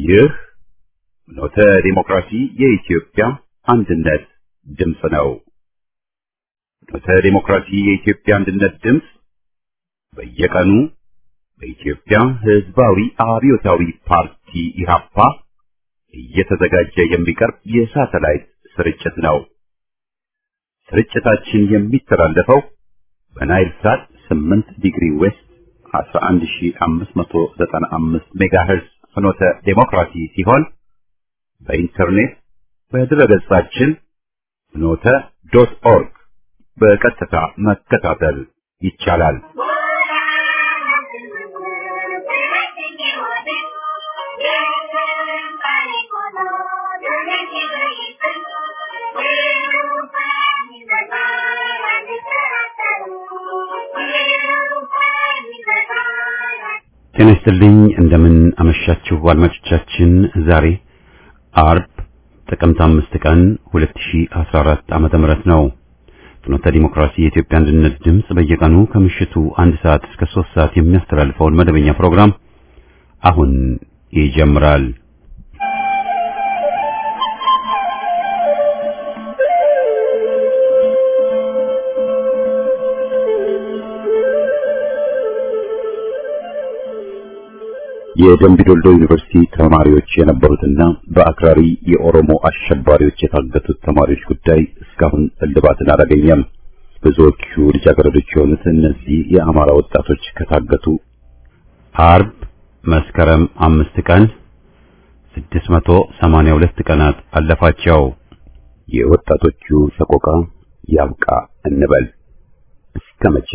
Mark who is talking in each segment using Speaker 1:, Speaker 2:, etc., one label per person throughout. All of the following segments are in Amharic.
Speaker 1: ይህ ኖተ ዲሞክራሲ የኢትዮጵያ አንድነት ድምፅ ነው። ኖተ ዲሞክራሲ የኢትዮጵያ አንድነት ድምፅ በየቀኑ በኢትዮጵያ ሕዝባዊ አብዮታዊ ፓርቲ ኢህአፓ እየተዘጋጀ የሚቀርብ የሳተላይት ስርጭት ነው። ስርጭታችን የሚተላለፈው በናይል ሳት 8 ዲግሪ ዌስት 11595 ሜጋሄርዝ ፍኖተ ዴሞክራሲ ሲሆን በኢንተርኔት በድረገጻችን ፍኖተ ዶት ኦርግ በቀጥታ መከታተል ይቻላል። ጤና ይስጥልኝ። እንደምን አመሻችሁ አድማጮቻችን። ዛሬ አርብ ጥቅምት አምስት ቀን 2014 ዓመተ ምህረት ነው። ፍኖተ ዲሞክራሲ የኢትዮጵያ አንድነት ድምፅ በየቀኑ ከምሽቱ አንድ ሰዓት እስከ ሶስት ሰዓት የሚያስተላልፈውን መደበኛ ፕሮግራም አሁን ይጀምራል። የደምቢ ዶልዶ ዩኒቨርሲቲ ተማሪዎች የነበሩትና በአክራሪ የኦሮሞ አሸባሪዎች የታገቱት ተማሪዎች ጉዳይ እስካሁን እልባትን አላገኘም። ብዙዎቹ ልጃገረዶች የሆኑት እነዚህ የአማራ ወጣቶች ከታገቱ አርብ መስከረም አምስት ቀን 682 ቀናት አለፋቸው። የወጣቶቹ ሰቆቃ ያብቃ እንበል እስከ መቼ?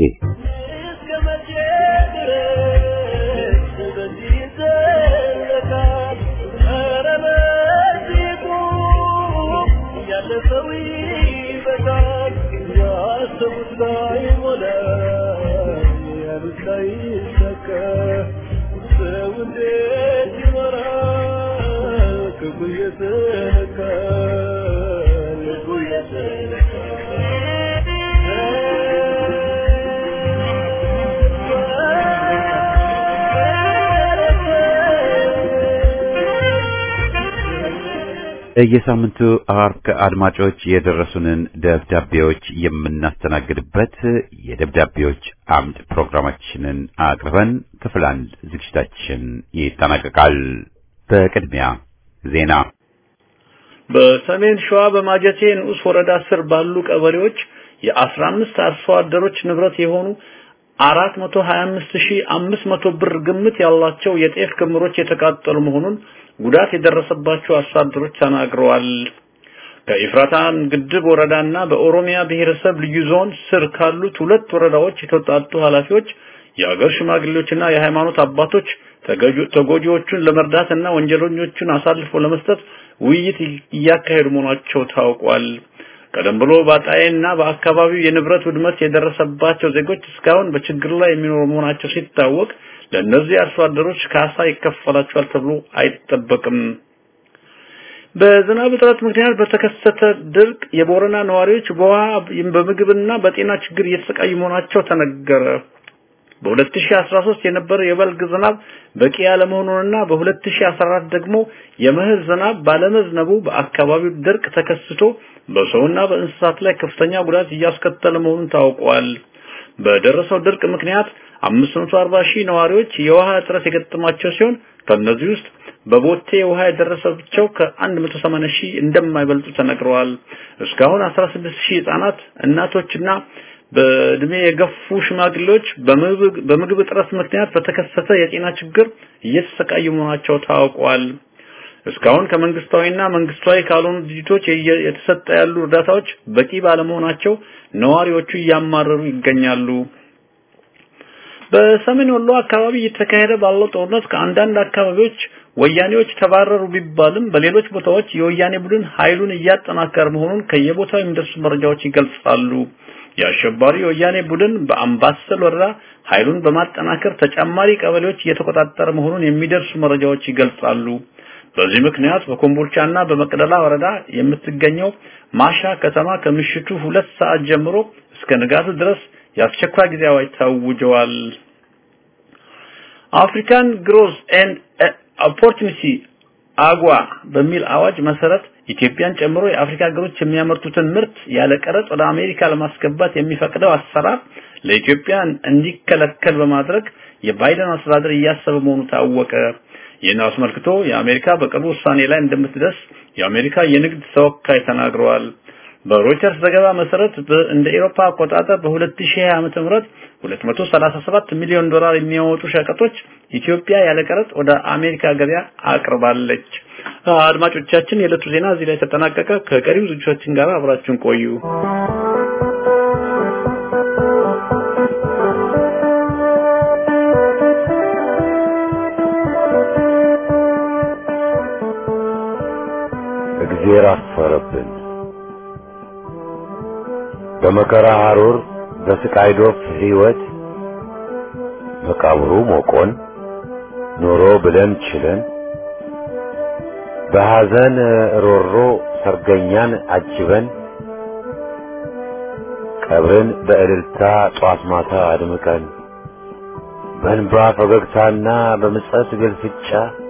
Speaker 1: የሳምንቱ አርብ ከአድማጮች የደረሱንን ደብዳቤዎች የምናስተናግድበት የደብዳቤዎች አምድ ፕሮግራማችንን አቅርበን ክፍል አንድ ዝግጅታችን ይጠናቀቃል። በቅድሚያ ዜና።
Speaker 2: በሰሜን ሸዋ በማጀቴ ንዑስ ወረዳ ስር ባሉ ቀበሌዎች የአስራ አምስት አርሶ አደሮች ንብረት የሆኑ አራት መቶ ሀያ አምስት ሺህ አምስት መቶ ብር ግምት ያላቸው የጤፍ ክምሮች የተቃጠሉ መሆኑን ጉዳት የደረሰባቸው አርሶ አደሮች ተናግረዋል። ከኢፍራታን ግድብ ወረዳና በኦሮሚያ ብሔረሰብ ልዩ ዞን ስር ካሉት ሁለት ወረዳዎች የተውጣጡ ኃላፊዎች፣ የአገር ሽማግሌዎችና የሃይማኖት አባቶች ተጎጂዎቹን ለመርዳትና ወንጀለኞቹን አሳልፎ ለመስጠት ውይይት እያካሄዱ መሆናቸው ታውቋል። ቀደም ብሎ በአጣዬና በአካባቢው የንብረት ውድመት የደረሰባቸው ዜጎች እስካሁን በችግር ላይ የሚኖሩ መሆናቸው ሲታወቅ ለእነዚህ አርሶ አደሮች ካሳ ይከፈላቸዋል ተብሎ አይጠበቅም። በዝናብ እጥረት ምክንያት በተከሰተ ድርቅ የቦረና ነዋሪዎች በውሃ በምግብና በጤና ችግር እየተሰቃዩ መሆናቸው ተነገረ። በ2013 የነበረው የበልግ ዝናብ በቂ ያለመሆኑንና በ2014 ደግሞ የመኸር ዝናብ ባለመዝነቡ በአካባቢው ድርቅ ተከስቶ በሰውና በእንስሳት ላይ ከፍተኛ ጉዳት እያስከተለ መሆኑን ታውቋል። በደረሰው ድርቅ ምክንያት 540 ሺህ ነዋሪዎች የውሃ እጥረት የገጠማቸው ሲሆን ከነዚህ ውስጥ በቦቴ ውሃ የደረሰባቸው ከ180 ሺህ እንደማይበልጡ ተነግረዋል። እስካሁን 16 ሺህ ህጻናት፣ እናቶችና በእድሜ የገፉ ሽማግሌዎች በምግብ እጥረት ምክንያት በተከሰተ የጤና ችግር እየተሰቃዩ መሆናቸው ታውቋል። እስካሁን ከመንግስታዊና መንግስታዊ ካልሆኑ ድርጅቶች የተሰጠ ያሉ እርዳታዎች በቂ ባለመሆናቸው ነዋሪዎቹ እያማረሩ ይገኛሉ። በሰሜን ወሎ አካባቢ እየተካሄደ ባለው ጦርነት ከአንዳንድ አካባቢዎች ወያኔዎች ተባረሩ ቢባልም በሌሎች ቦታዎች የወያኔ ቡድን ኃይሉን እያጠናከረ መሆኑን ከየቦታው የሚደርሱ መረጃዎች ይገልጻሉ። የአሸባሪ የወያኔ ቡድን በአምባሰል ወረዳ ኃይሉን በማጠናከር ተጨማሪ ቀበሌዎች እየተቆጣጠረ መሆኑን የሚደርሱ መረጃዎች ይገልጻሉ። በዚህ ምክንያት በኮምቦልቻና በመቅደላ ወረዳ የምትገኘው ማሻ ከተማ ከምሽቱ ሁለት ሰዓት ጀምሮ እስከ ንጋቱ ድረስ የአስቸኳይ ጊዜ አዋጅ ታውጀዋል። አፍሪካን ግሮዝ ኤንድ ኦፖርቹኒቲ አጓ በሚል አዋጅ መሰረት ኢትዮጵያን ጨምሮ የአፍሪካ ሀገሮች የሚያመርቱትን ምርት ያለ ቀረጥ ወደ አሜሪካ ለማስገባት የሚፈቅደው አሰራር ለኢትዮጵያ እንዲከለከል በማድረግ የባይደን አስተዳደር እያሰበ መሆኑ ታወቀ። ይህን አስመልክቶ የአሜሪካ በቅርቡ ውሳኔ ላይ እንደምትደርስ የአሜሪካ የንግድ ተወካይ ተናግረዋል። በሮይተርስ ዘገባ መሰረት እንደ ኤሮፓ አቆጣጠር በ2020 ዓመተ ምህረት 237 ሚሊዮን ዶላር የሚያወጡ ሸቀጦች ኢትዮጵያ ያለ ቀረጥ ወደ አሜሪካ ገበያ አቅርባለች። አድማጮቻችን፣ የዕለቱ ዜና እዚህ ላይ ተጠናቀቀ። ከቀሪው ዝግጅቶቻችን ጋር አብራችሁን ቆዩ።
Speaker 3: እግዜር አፈረብን። በመከራ ሐሩር በስቃይ ዶፍ ሕይወት መቃብሩ ሞቆን ኖሮ ብለን ችለን በሐዘን ሮሮ ሰርገኛን አጅበን ቀብርን በእልልታ ጧት ማታ አድምቀን በእንባ ፈገግታና በምጸት ግልፍጫ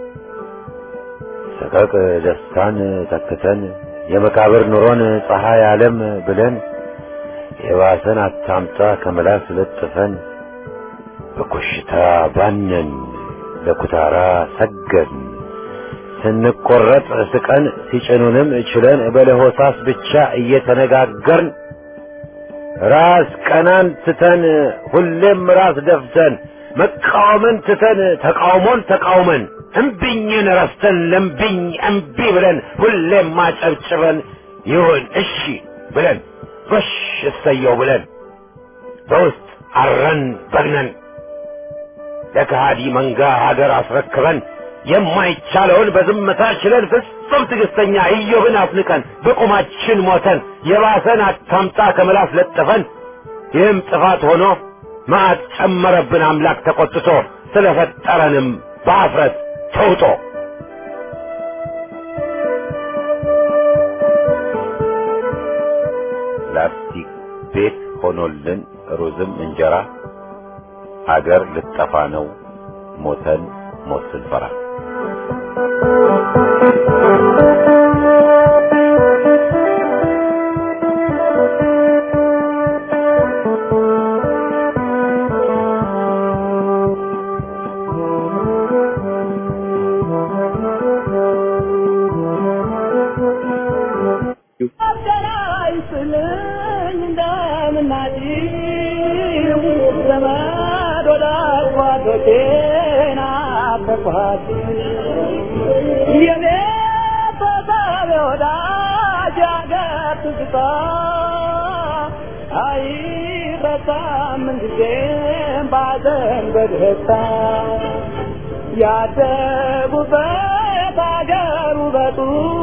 Speaker 3: ሰቀቅ ደስታን ተክተን የመቃብር ኑሮን ፀሐይ ዓለም ብለን የባሰን አታምጣ ከመላስ ለጥፈን በኮሽታ ባነን ለኩታራ ሰገን ስንቆረጥ ስቀን ሲጭኑንም ችለን በለሆሳስ ብቻ እየተነጋገርን ራስ ቀናን ትተን ሁሌም ራስ ደፍተን መቃወምን ትተን ተቃውሞን ተቃውመን እምቢኝን ረስተን ለምቢኝ እምቢ ብለን ሁሌም ማጨብጭበን ይሁን እሺ ብለን ጎሽ እሰየው ብለን በውስጥ አረን በግነን ለከሃዲ መንጋ ሀገር አስረክበን የማይቻለውን በዝምታ ችለን ፍጹም ትዕግስተኛ ኢዮብን አፍንቀን በቁማችን ሞተን የባሰን አታምጣ ከምላስ ለጥፈን ይህም ጥፋት ሆኖ መዓት ጨመረብን አምላክ ተቆጥቶ ስለፈጠረንም በአፍረት ተውጦ ላስቲክ ቤት ሆኖልን ሩዝም እንጀራ አገር ልጠፋ ነው ሞተን ሞት ስንፈራ
Speaker 4: ያደጉበት አገር ውበቱ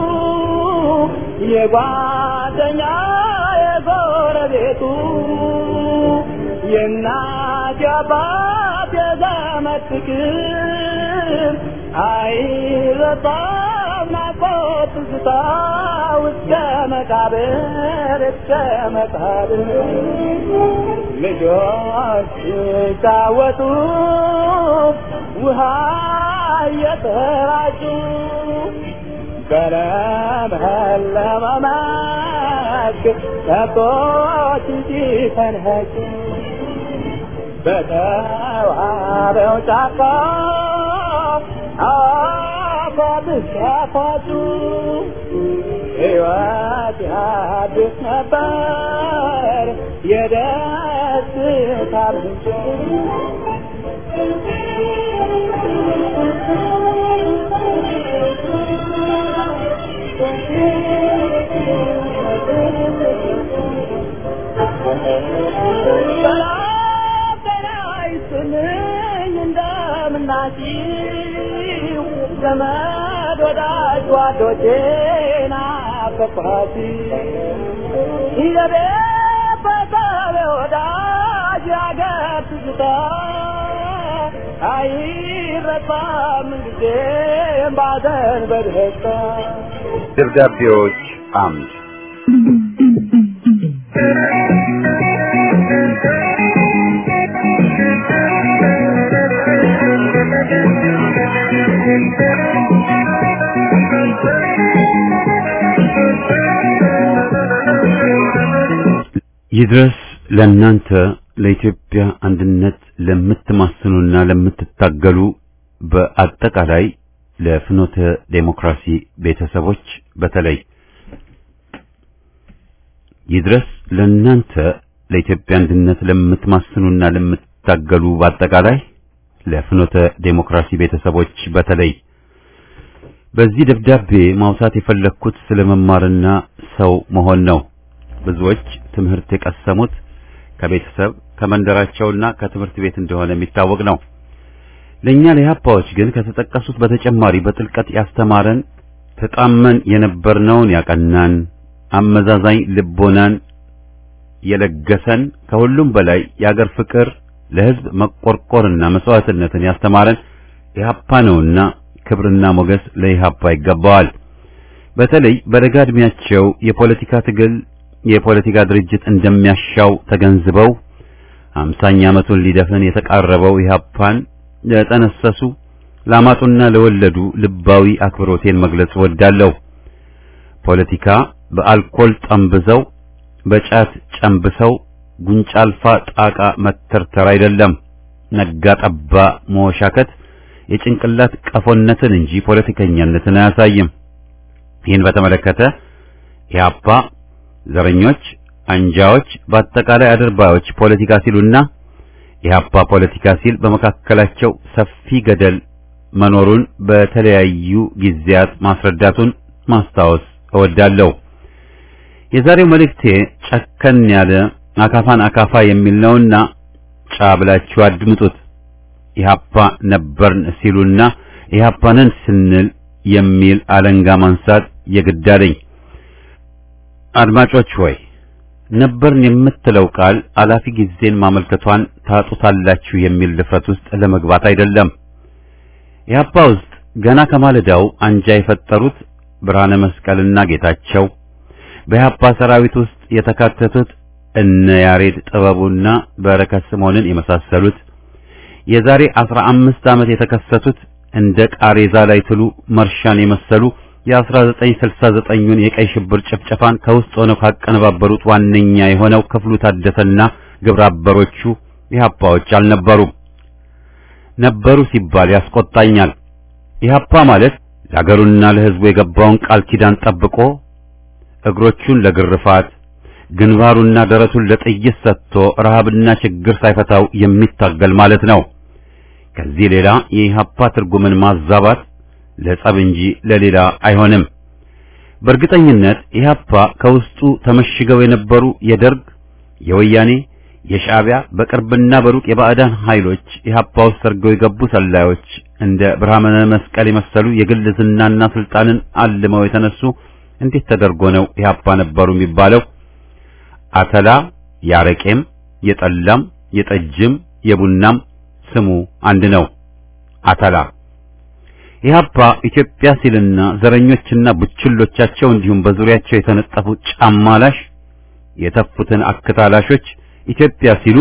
Speaker 4: የጓደኛ የጎረቤቱ የእናት የአባት የዘመድ ፍቅር አይረሳም ናፍቆት ትዝታ እስከ መቃብር እስከ መቃብር ልጆች ሲጫወቱ ውሃ እየተራጩ በለመለመ መስክ ከብቶች ሲፈንኸጩ በተዋበው ጫካ አፏብስ ያፏጩ ሕይወት ያድስ ነበር የደስታ ምንጭ እንደምናችሁ ዘመድ ወዳጅ ጓዶቼ ናፈቅኋት የቤት በሰብ ወዳጅ ያገር ትዝታ አይረሳም ጊዜም ባዘን በደስታ
Speaker 1: ደብዳቤዎች አምድ ይድረስ ለእናንተ ለኢትዮጵያ አንድነት ለምትማስኑና ለምትታገሉ በአጠቃላይ ለፍኖተ ዴሞክራሲ ቤተሰቦች በተለይ ይድረስ ለእናንተ ለኢትዮጵያ አንድነት ለምትማስኑና ለምትታገሉ በአጠቃላይ ለፍኖተ ዴሞክራሲ ቤተሰቦች በተለይ በዚህ ደብዳቤ ማውሳት የፈለግኩት ስለ መማርና ሰው መሆን ነው። ብዙዎች ትምህርት የቀሰሙት ከቤተሰብ ከመንደራቸውና ከትምህርት ቤት እንደሆነ የሚታወቅ ነው። ለእኛ ለኢህአፓዎች ግን ከተጠቀሱት በተጨማሪ በጥልቀት ያስተማረን ተጣመን የነበርነውን ያቀናን አመዛዛኝ ልቦናን የለገሰን ከሁሉም በላይ የአገር ፍቅር ለሕዝብ መቆርቆርና መስዋዕትነትን ያስተማረን ኢህአፓ ነውና ክብርና ሞገስ ለኢህአፓ ይገባዋል። በተለይ በለጋ ዕድሜያቸው የፖለቲካ ትግል የፖለቲካ ድርጅት እንደሚያሻው ተገንዝበው አምሳኛ ዓመቱን ሊደፍን የተቃረበው ኢህአፓን ለጠነሰሱ ላማጡና ለወለዱ ልባዊ አክብሮቴን መግለጽ እወዳለሁ። ፖለቲካ በአልኮል ጠምብዘው በጫት ጨንብሰው ጉንጫ አልፋ ጣቃ መተርተር አይደለም። ነጋ ጠባ መወሻከት የጭንቅላት ቀፎነትን እንጂ ፖለቲከኛነትን አያሳይም። ይህን በተመለከተ ኢህአፓ ዘረኞች፣ አንጃዎች፣ በአጠቃላይ አድርባዮች ፖለቲካ ሲሉና ኢህአፓ ፖለቲካ ሲል በመካከላቸው ሰፊ ገደል መኖሩን በተለያዩ ጊዜያት ማስረዳቱን ማስታወስ እወዳለሁ። የዛሬው መልእክቴ ጨከን ያለ አካፋን አካፋ የሚል ነውና ጫ ብላችሁ አድምጡት። ኢህአፓ ነበርን ሲሉና ኢህአፓንን ስንል የሚል አለንጋ ማንሳት የግድ አለኝ። አድማጮች ሆይ ነበርን የምትለው ቃል አላፊ ጊዜን ማመልከቷን ታጡታላችሁ የሚል ድፍረት ውስጥ ለመግባት አይደለም። ኢህአፓ ውስጥ ገና ከማለዳው አንጃ የፈጠሩት ብርሃነ መስቀልና ጌታቸው በኢህአፓ ሰራዊት ውስጥ የተካተቱት እነ ያሬድ ጥበቡና በረከት ስምዖንን የመሳሰሉት የዛሬ አስራ አምስት ዓመት የተከሰቱት እንደ ቃሬዛ ላይ ትሉ መርሻን የመሰሉ የ1969ን የቀይ ሽብር ጭፍጨፋን ከውስጥ ሆነው ካቀነባበሩት ዋነኛ የሆነው ክፍሉ ታደሰና ግብረ አበሮቹ ኢህአፓዎች አልነበሩም። ነበሩ ሲባል ያስቆጣኛል። ኢህአፓ ማለት ለአገሩና ለሕዝቡ የገባውን ቃል ኪዳን ጠብቆ እግሮቹን ለግርፋት ግንባሩና ደረቱን ለጥይት ሰጥቶ ረሃብና ችግር ሳይፈታው የሚታገል ማለት ነው። ከዚህ ሌላ የኢህአፓ ትርጉምን ማዛባት ለጸብ እንጂ ለሌላ አይሆንም። በእርግጠኝነት ኢህአፓ ከውስጡ ተመሽገው የነበሩ የደርግ፣ የወያኔ፣ የሻዕቢያ በቅርብና በሩቅ የባዕዳን ኃይሎች ኢህአፓ ውስጥ ሰርገው የገቡ ሰላዮች እንደ ብርሃነ መስቀል የመሰሉ የግል ዝናና ስልጣንን አልመው የተነሱ እንዴት ተደርጎ ነው ኢህአፓ ነበሩ የሚባለው? አተላ ያረቄም፣ የጠላም፣ የጠጅም፣ የቡናም ስሙ አንድ ነው። አተላ ኢህአፓ ኢትዮጵያ ሲልና ዘረኞችና ቡችሎቻቸው እንዲሁም በዙሪያቸው የተነጠፉ ጫማላሽ የተፉትን አክታላሾች ኢትዮጵያ ሲሉ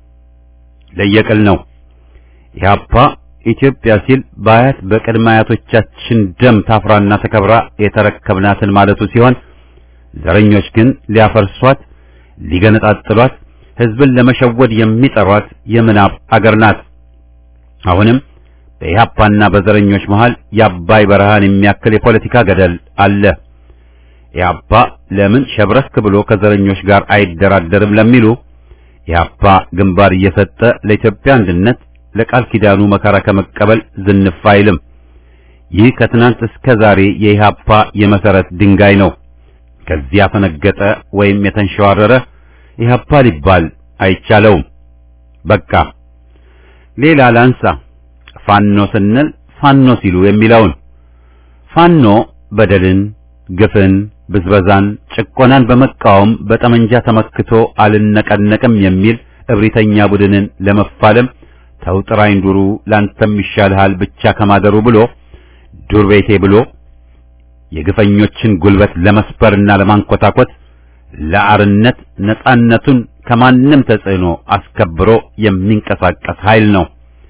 Speaker 1: ለየቅል ነው። ኢህአፓ ኢትዮጵያ ሲል በአያት በቅድመ አያቶቻችን ደም ታፍራና ተከብራ የተረከብናትን ማለቱ ሲሆን ዘረኞች ግን ሊያፈርሷት፣ ሊገነጣጥሏት፣ ህዝብን ለመሸወድ የሚጠሯት የምናብ አገር ናት። አሁንም በኢህአፓና በዘረኞች መሃል የአባይ በረሃን የሚያክል የፖለቲካ ገደል አለ። ኢህአፓ ለምን ሸብረክ ብሎ ከዘረኞች ጋር አይደራደርም ለሚሉ ኢህአፓ ግንባር እየሰጠ ለኢትዮጵያ አንድነት ለቃል ኪዳኑ መከራ ከመቀበል ዝንፍ አይልም። ይህ ከትናንት እስከ ዛሬ የኢህአፓ የመሰረት ድንጋይ ነው። ከዚያ ፈነገጠ ወይም የተንሸዋረረ ኢህአፓ ሊባል አይቻለውም። በቃ ሌላ ላንሳ። ፋኖ ስንል ፋኖ ሲሉ የሚለውን ፋኖ በደልን፣ ግፍን፣ ብዝበዛን፣ ጭቆናን በመቃወም በጠመንጃ ተመክቶ አልነቀነቅም የሚል እብሪተኛ ቡድንን ለመፋለም ተውጥራኝ ዱሩ ላንተም ይሻልሃል ብቻ ከማደሩ ብሎ ዱር ቤቴ ብሎ የግፈኞችን ጉልበት ለመስበርና ለማንኮታኮት ለአርነት ነጻነቱን ከማንም ተጽዕኖ አስከብሮ የሚንቀሳቀስ ኃይል ነው።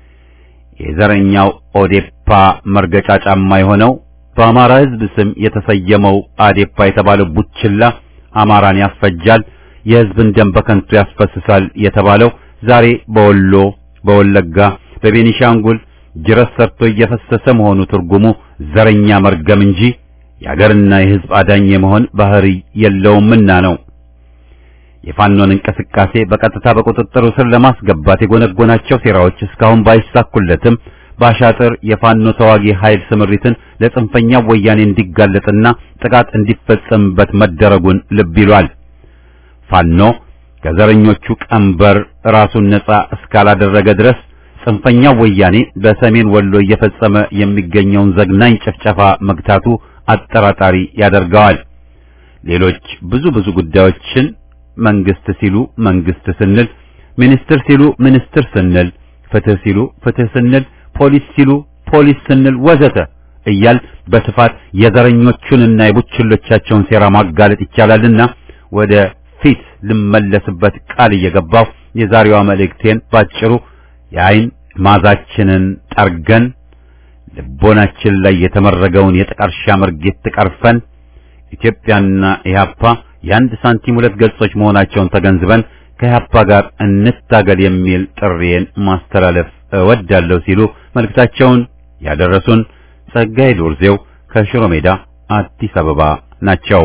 Speaker 1: የዘረኛው ኦዴፓ መርገጫ ጫማ የሆነው በአማራ ሕዝብ ስም የተሰየመው አዴፓ የተባለው ቡችላ አማራን ያስፈጃል፣ የሕዝብን ደም በከንቱ ያስፈስሳል የተባለው ዛሬ በወሎ፣ በወለጋ፣ በቤኒሻንጉል ጅረት ሰርቶ እየፈሰሰ መሆኑ ትርጉሙ ዘረኛ መርገም እንጂ የአገርና የሕዝብ አዳኝ የመሆን ባህሪ የለውምና ነው። የፋኖን እንቅስቃሴ በቀጥታ በቁጥጥሩ ስር ለማስገባት የጎነጎናቸው ሴራዎች እስካሁን ባይሳኩለትም ባሻጥር የፋኖ ተዋጊ ኃይል ስምሪትን ለጽንፈኛው ወያኔ እንዲጋለጥና ጥቃት እንዲፈጸምበት መደረጉን ልብ ይሏል። ፋኖ ከዘረኞቹ ቀንበር ራሱን ነጻ እስካላደረገ ድረስ ጽንፈኛው ወያኔ በሰሜን ወሎ እየፈጸመ የሚገኘውን ዘግናኝ ጭፍጨፋ መግታቱ አጠራጣሪ ያደርገዋል። ሌሎች ብዙ ብዙ ጉዳዮችን መንግስት ሲሉ መንግስት ስንል፣ ሚኒስትር ሲሉ ሚኒስትር ስንል፣ ፍትህ ሲሉ ፍትህ ስንል፣ ፖሊስ ሲሉ ፖሊስ ስንል ወዘተ እያል በስፋት የዘረኞቹንና የቡችሎቻቸውን ሴራ ማጋለጥ ይቻላልና ወደ ፊት ልመለስበት ቃል እየገባው የዛሬዋ መልእክቴን ባጭሩ የአይን ማዛችንን ጠርገን ልቦናችን ላይ የተመረገውን የጥቀርሻ መርጌት ቀርፈን ኢትዮጵያና ኢህአፓ የአንድ ሳንቲም ሁለት ገጾች መሆናቸውን ተገንዝበን ከኢህአፓ ጋር እንታገል የሚል ጥሪዬን ማስተላለፍ እወዳለሁ ሲሉ መልእክታቸውን ያደረሱን ጸጋዬ ዶርዜው ከሽሮ ሜዳ አዲስ አበባ ናቸው።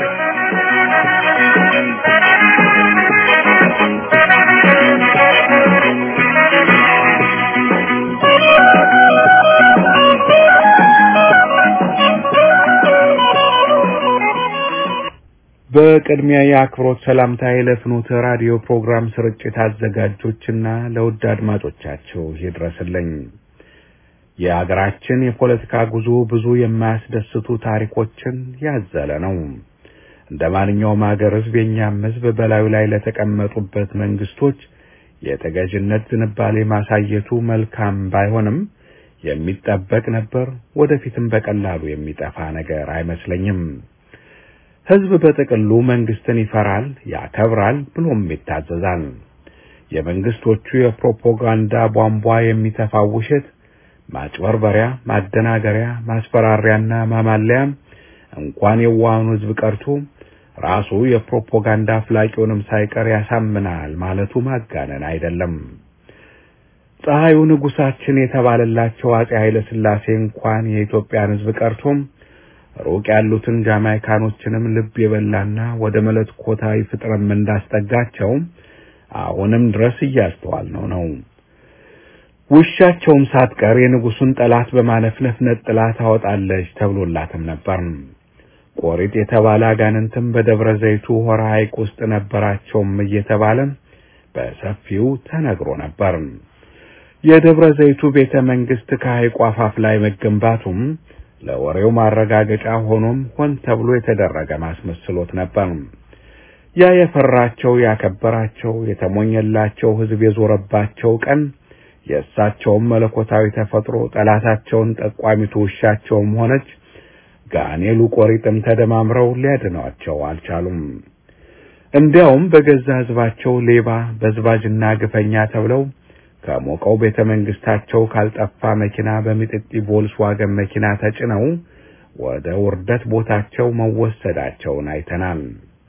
Speaker 5: በቅድሚያ የአክብሮት ሰላምታዬ ለፍኖተ ራዲዮ ፕሮግራም ስርጭት አዘጋጆችና ለውድ አድማጮቻቸው ይድረስልኝ። የአገራችን የፖለቲካ ጉዞ ብዙ የማያስደስቱ ታሪኮችን ያዘለ ነው። እንደ ማንኛውም ሀገር ሕዝብ የኛም ሕዝብ በላዩ ላይ ለተቀመጡበት መንግስቶች የተገዥነት ዝንባሌ ማሳየቱ መልካም ባይሆንም የሚጠበቅ ነበር። ወደፊትም በቀላሉ የሚጠፋ ነገር አይመስለኝም። ሕዝብ በጥቅሉ መንግስትን ይፈራል፣ ያከብራል፣ ብሎም ይታዘዛል። የመንግስቶቹ የፕሮፓጋንዳ ቧንቧ የሚተፋው ውሸት፣ ማጭበርበሪያ፣ ማደናገሪያ፣ ማስፈራሪያና ማማለያ እንኳን የዋሃኑ ሕዝብ ቀርቶ ራሱ የፕሮፓጋንዳ አፍላቂውንም ሳይቀር ያሳምናል ማለቱ ማጋነን አይደለም። ፀሐዩ ንጉሳችን የተባለላቸው አጼ ኃይለ ሥላሴ እንኳን የኢትዮጵያን ሕዝብ ቀርቶም ሩቅ ያሉትን ጃማይካኖችንም ልብ የበላና ወደ መለኮታዊ ፍጥረም እንዳስጠጋቸው አሁንም ድረስ እያስተዋልነው ነው። ውሻቸውም ሳትቀር የንጉሱን ጠላት በማለፍለፍ ነጥላ ታወጣለች ተብሎላትም ነበር። ቆሪጥ የተባለ አጋንንትም በደብረ ዘይቱ ሆራ ሐይቅ ውስጥ ነበራቸውም እየተባለ በሰፊው ተነግሮ ነበር። የደብረ ዘይቱ ቤተ መንግስት ከሐይቁ አፋፍ ላይ መገንባቱም ለወሬው ማረጋገጫ ሆኖም ሆን ተብሎ የተደረገ ማስመስሎት ነበር። ያ የፈራቸው ያከበራቸው የተሞኘላቸው ሕዝብ የዞረባቸው ቀን የእሳቸውም መለኮታዊ ተፈጥሮ ጠላታቸውን ጠቋሚቱ ውሻቸውም ሆነች ጋኔሉ ቆሪጥም ተደማምረው ሊያድኗቸው አልቻሉም። እንዲያውም በገዛ ሕዝባቸው ሌባ በዝባጅና ግፈኛ ተብለው ከሞቀው ቤተ መንግስታቸው ካልጠፋ መኪና በሚጥጢ ቮልስዋገን መኪና ተጭነው ወደ ውርደት ቦታቸው መወሰዳቸውን አይተናል።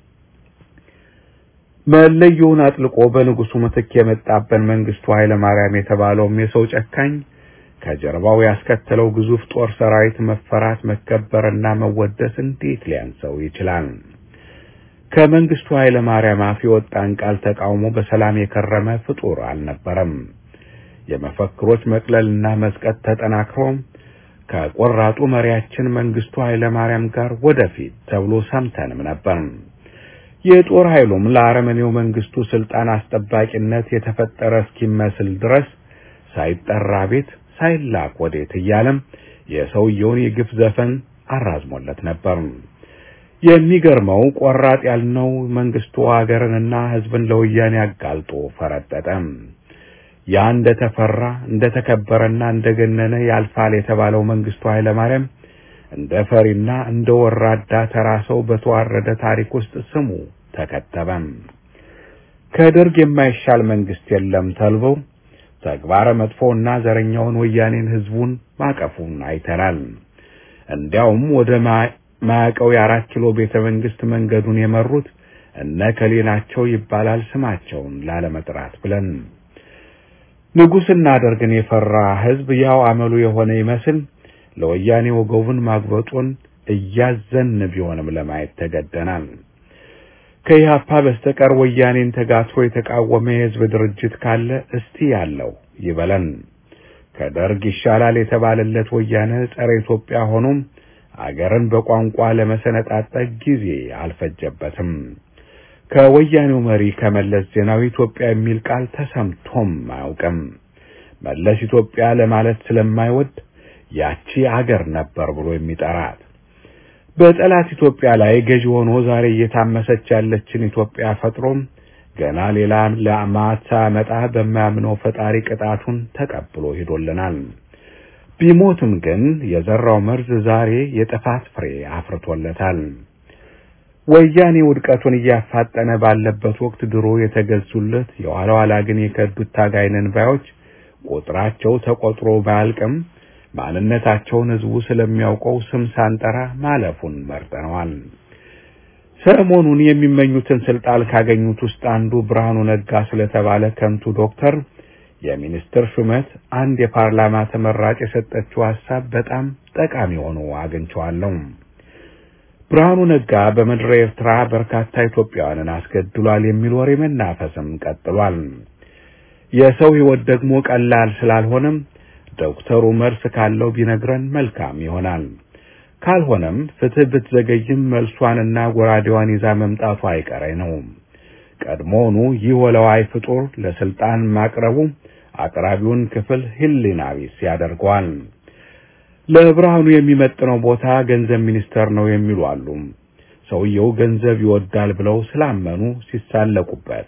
Speaker 5: መለዮውን አጥልቆ በንጉሱ ምትክ የመጣበን መንግስቱ ኃይለ ማርያም የተባለውም የሰው ጨካኝ ከጀርባው ያስከተለው ግዙፍ ጦር ሰራዊት መፈራት መከበርና መወደስ እንዴት ሊያንሰው ይችላል? ከመንግስቱ ኃይለ ማርያም አፍ የወጣን ቃል ተቃውሞ በሰላም የከረመ ፍጡር አልነበረም። የመፈክሮች መቅለልና መስቀት ተጠናክሮ ከቆራጡ መሪያችን መንግስቱ ኃይለ ማርያም ጋር ወደፊት ተብሎ ሰምተንም ነበር። የጦር ኃይሉም ለአረመኔው መንግስቱ ስልጣን አስጠባቂነት የተፈጠረ እስኪመስል ድረስ ሳይጠራ ቤት ሳይላክ ወዴት እያለም የሰውየውን የግፍ ዘፈን አራዝሞለት ነበር። የሚገርመው ቆራጥ ያልነው መንግስቱ ሀገርንና ሕዝብን ለወያኔ አጋልጦ ፈረጠጠ። ያ እንደተፈራ እንደተከበረና እንደገነነ ያልፋል የተባለው መንግስቱ ኃይለማርያም እንደ ፈሪና እንደ ወራዳ ተራ ሰው በተዋረደ ታሪክ ውስጥ ስሙ ተከተበም። ከደርግ የማይሻል መንግስት የለም ተልበው ተግባረ መጥፎና ዘረኛውን ወያኔን ህዝቡን ማቀፉን አይተናል። እንዲያውም ወደ ማያቀው የአራት ኪሎ ቤተ መንግስት መንገዱን የመሩት እነ ከሌ ናቸው ይባላል ስማቸውን ላለመጥራት ብለን ንጉሥ እናደርግን የፈራ ሕዝብ ያው አመሉ የሆነ ይመስል ለወያኔ ወገቡን ማግበጡን እያዘን ቢሆንም ለማየት ተገደናል። ከኢህአፓ በስተቀር ወያኔን ተጋትሮ የተቃወመ የሕዝብ ድርጅት ካለ እስቲ ያለው ይበለን። ከደርግ ይሻላል የተባለለት ወያኔ ጸረ ኢትዮጵያ ሆኖም አገርን በቋንቋ ለመሰነጣጠቅ ጊዜ አልፈጀበትም። ከወያኔው መሪ ከመለስ ዜናዊ ኢትዮጵያ የሚል ቃል ተሰምቶም አያውቅም። መለስ ኢትዮጵያ ለማለት ስለማይወድ ያቺ አገር ነበር ብሎ የሚጠራት በጠላት ኢትዮጵያ ላይ ገዢ ሆኖ ዛሬ እየታመሰች ያለችን ኢትዮጵያ ፈጥሮም ገና ሌላ ለማታ መጣ በማያምነው ፈጣሪ ቅጣቱን ተቀብሎ ሄዶልናል። ቢሞትም ግን የዘራው መርዝ ዛሬ የጥፋት ፍሬ አፍርቶለታል። ወያኔ ውድቀቱን እያፋጠነ ባለበት ወቅት ድሮ የተገዙለት የኋላ ኋላ ግን የከዱት ታጋይነን ባዮች ቁጥራቸው ተቆጥሮ ባያልቅም ማንነታቸውን ሕዝቡ ስለሚያውቀው ስም ሳንጠራ ማለፉን መርጠነዋል። ሰሞኑን የሚመኙትን ስልጣን ካገኙት ውስጥ አንዱ ብርሃኑ ነጋ ስለተባለ ከንቱ ዶክተር የሚኒስትር ሹመት አንድ የፓርላማ ተመራጭ የሰጠችው ሐሳብ በጣም ጠቃሚ ሆኖ አግኝቼዋለሁ። ብርሃኑ ነጋ በምድረ ኤርትራ በርካታ ኢትዮጵያውያንን አስገድሏል የሚል ወሬ መናፈስም ቀጥሏል። የሰው ሕይወት ደግሞ ቀላል ስላልሆነም ዶክተሩ መልስ ካለው ቢነግረን መልካም ይሆናል። ካልሆነም ፍትህ ብትዘገይም መልሷንና ጎራዴዋን ይዛ መምጣቱ አይቀሬ ነው። ቀድሞውኑ ይህ ወለዋይ ፍጡር ለስልጣን ማቅረቡ አቅራቢውን ክፍል ሕሊና ቢስ ያደርገዋል። ለብርሃኑ የሚመጥነው ቦታ ገንዘብ ሚኒስተር ነው የሚሉ አሉ። ሰውየው ገንዘብ ይወዳል ብለው ስላመኑ ሲሳለቁበት፣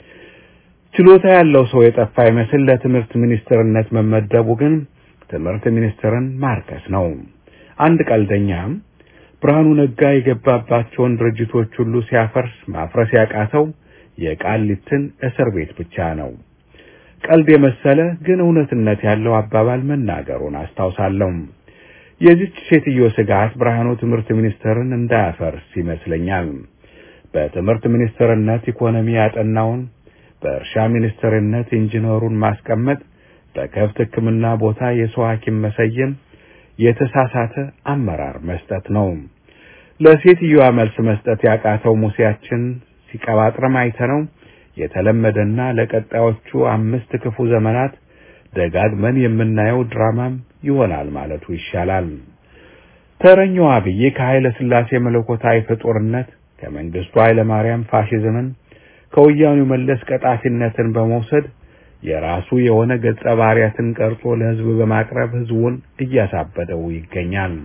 Speaker 5: ችሎታ ያለው ሰው የጠፋ ይመስል ለትምህርት ሚኒስትርነት መመደቡ ግን ትምህርት ሚኒስትርን ማርከስ ነው። አንድ ቀልደኛም ብርሃኑ ነጋ የገባባቸውን ድርጅቶች ሁሉ ሲያፈርስ ማፍረስ ያቃተው የቃሊትን እስር ቤት ብቻ ነው። ቀልድ የመሰለ ግን እውነትነት ያለው አባባል መናገሩን አስታውሳለሁ። የዚች ሴትዮ ስጋት ብርሃኑ ትምህርት ሚኒስትርን እንዳያፈርስ ይመስለኛል። በትምህርት ሚኒስትርነት ኢኮኖሚ ያጠናውን፣ በእርሻ ሚኒስትርነት ኢንጂነሩን ማስቀመጥ፣ በከብት ሕክምና ቦታ የሰው ሐኪም መሰየም የተሳሳተ አመራር መስጠት ነው። ለሴትዮዋ መልስ መስጠት ያቃተው ሙሴያችን ሲቀባጥረም አይተነው የተለመደና ለቀጣዮቹ አምስት ክፉ ዘመናት ደጋግመን የምናየው ድራማም ይሆናል ማለቱ ይሻላል። ተረኛው አብይ ከኃይለ ሥላሴ መለኮታዊ ፍጡርነት ከመንግስቱ ኃይለ ማርያም ፋሽዝምን ከወያኔው መለስ ቀጣፊነትን በመውሰድ የራሱ የሆነ ገጸ ባህሪያትን ቀርጾ ለሕዝብ በማቅረብ ሕዝቡን እያሳበደው ይገኛል።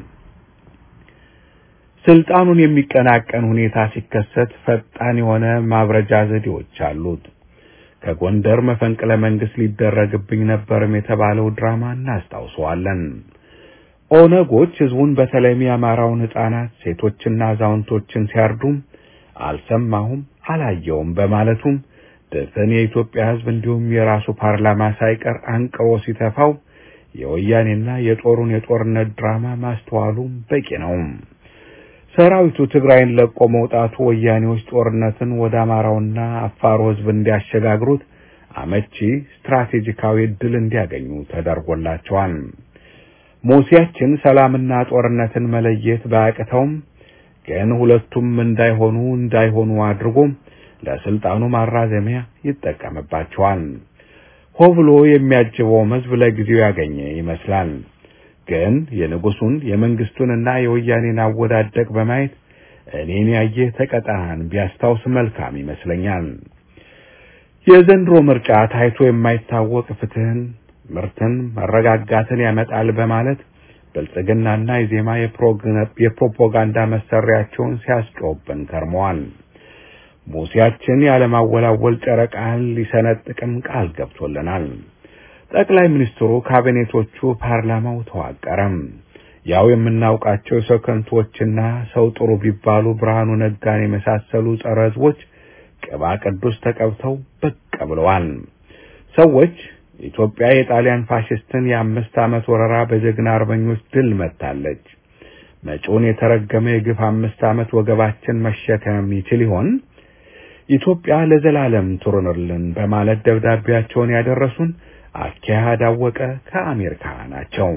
Speaker 5: ስልጣኑን የሚቀናቀን ሁኔታ ሲከሰት ፈጣን የሆነ ማብረጃ ዘዴዎች አሉት። ከጎንደር መፈንቅለ መንግስት ሊደረግብኝ ነበርም የተባለው ድራማ እናስታውሰዋለን። ኦነጎች ሕዝቡን በተለይም የአማራውን ሕፃናት፣ ሴቶችና አዛውንቶችን ሲያርዱም አልሰማሁም አላየውም በማለቱም ድፍን የኢትዮጵያ ሕዝብ እንዲሁም የራሱ ፓርላማ ሳይቀር አንቅሮ ሲተፋው የወያኔና የጦሩን የጦርነት ድራማ ማስተዋሉም በቂ ነው። ሰራዊቱ ትግራይን ለቆ መውጣቱ ወያኔዎች ጦርነትን ወደ አማራውና አፋሩ ሕዝብ እንዲያሸጋግሩት አመቺ ስትራቴጂካዊ ዕድል እንዲያገኙ ተደርጎላቸዋል። ሙሴያችን ሰላምና ጦርነትን መለየት ባያቅተውም ግን ሁለቱም እንዳይሆኑ እንዳይሆኑ አድርጎ ለስልጣኑ ማራዘሚያ ይጠቀምባቸዋል። ሆ ብሎ የሚያጅበውም ሕዝብ ለጊዜው ያገኘ ይመስላል። ግን የንጉሱን የመንግስቱንና የወያኔን አወዳደቅ በማየት እኔን ያየህ ተቀጣን ቢያስታውስ መልካም ይመስለኛል። የዘንድሮ ምርጫ ታይቶ የማይታወቅ ፍትህን፣ ምርትን፣ መረጋጋትን ያመጣል በማለት ብልጽግናና የዜማ የፕሮፓጋንዳ መሳሪያቸውን ሲያስጮህብን ከርመዋል። ሙሴያችን ያለማወላወል ጨረቃን ሊሰነጥቅም ቃል ገብቶልናል። ጠቅላይ ሚኒስትሩ ካቢኔቶቹ፣ ፓርላማው ተዋቀረም። ያው የምናውቃቸው የሰው ከንቶችና ሰው ጥሩ ቢባሉ ብርሃኑ ነጋን የመሳሰሉ ጸረ ህዝቦች ቅባ ቅዱስ ተቀብተው ብቅ ብለዋል። ሰዎች ኢትዮጵያ የጣሊያን ፋሽስትን የአምስት ዓመት ወረራ በጀግና አርበኞች ድል መታለች። መጪውን የተረገመ የግፍ አምስት ዓመት ወገባችን መሸከም ይችል ይሆን? ኢትዮጵያ ለዘላለም ትኑርልን በማለት ደብዳቤያቸውን ያደረሱን አካሄድ አወቀ ከአሜሪካ ናቸው።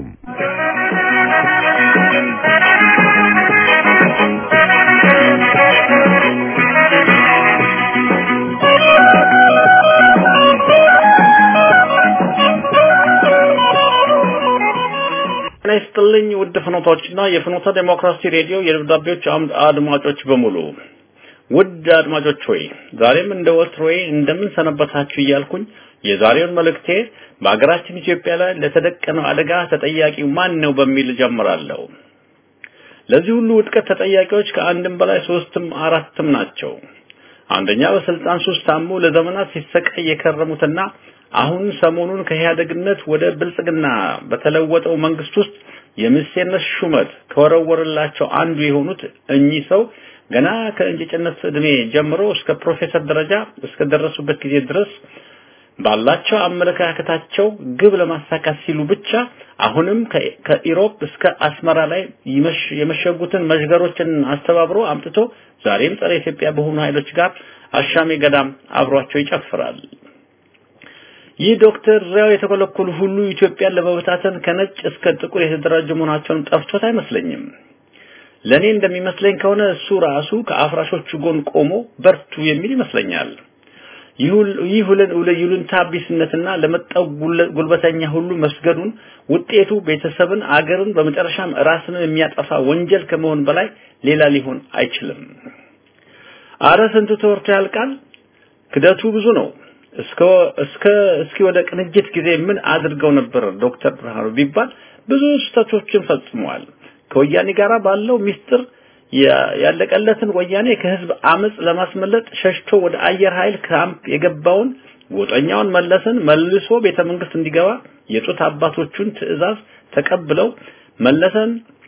Speaker 2: ጤና ይስጥልኝ ውድ ፍኖቶችና የፍኖተ ዴሞክራሲ ሬዲዮ የደብዳቤዎች አምድ አድማጮች በሙሉ ውድ አድማጮች ሆይ ዛሬም እንደ ወትሮዬ እንደምን ሰነበታችሁ እያልኩኝ የዛሬውን መልእክቴ በሀገራችን ኢትዮጵያ ላይ ለተደቀነው አደጋ ተጠያቂው ማን ነው በሚል ጀምራለሁ። ለዚህ ሁሉ ውድቀት ተጠያቂዎች ከአንድም በላይ ሶስትም አራትም ናቸው። አንደኛ በስልጣን ሱስ ታሞ ለዘመናት ሲሰቃይ የከረሙትና አሁን ሰሞኑን ከኢህአደግነት ወደ ብልጽግና በተለወጠው መንግስት ውስጥ የሚኒስቴርነት ሹመት ከወረወረላቸው አንዱ የሆኑት እኚህ ሰው ገና ከእንጭጭነት እድሜ ጀምሮ እስከ ፕሮፌሰር ደረጃ እስከ ደረሱበት ጊዜ ድረስ ባላቸው አመለካከታቸው ግብ ለማሳካት ሲሉ ብቻ አሁንም ከኢሮፕ እስከ አስመራ ላይ የመሸጉትን መዥገሮችን አስተባብሮ አምጥቶ ዛሬም ጸረ ኢትዮጵያ በሆኑ ኃይሎች ጋር አሻሜ ገዳም አብሯቸው ይጨፍራል። ይህ ዶክተር ሪያው የተኮለኮሉ ሁሉ ኢትዮጵያን ለመበታተን ከነጭ እስከ ጥቁር የተደራጁ መሆናቸውን ጠፍቶት አይመስለኝም። ለኔ እንደሚመስለኝ ከሆነ እሱ ራሱ ከአፍራሾቹ ጎን ቆሞ በርቱ የሚል ይመስለኛል። ይህ ይሉኝታ ቢስነትና ለመጣው ጉልበተኛ ሁሉ መስገዱን ውጤቱ ቤተሰብን፣ አገርን በመጨረሻም ራስን የሚያጠፋ ወንጀል ከመሆን በላይ ሌላ ሊሆን አይችልም። አረ ስንቱ ተወርቶ ያልቃል። ክደቱ ብዙ ነው። እስከ እስከ እስኪ ወደ ቅንጅት ጊዜ ምን አድርገው ነበር ዶክተር ብርሃኑ ቢባል ብዙ ስህተቶችን ፈጽመዋል። ከወያኔ ጋር ባለው ሚስጥር ያለቀለትን ወያኔ ከህዝብ አመጽ ለማስመለጥ ሸሽቶ ወደ አየር ኃይል ካምፕ የገባውን ጎጠኛውን መለስን መልሶ ቤተ መንግስት እንዲገባ የጡት አባቶቹን ትዕዛዝ ተቀብለው መለሰን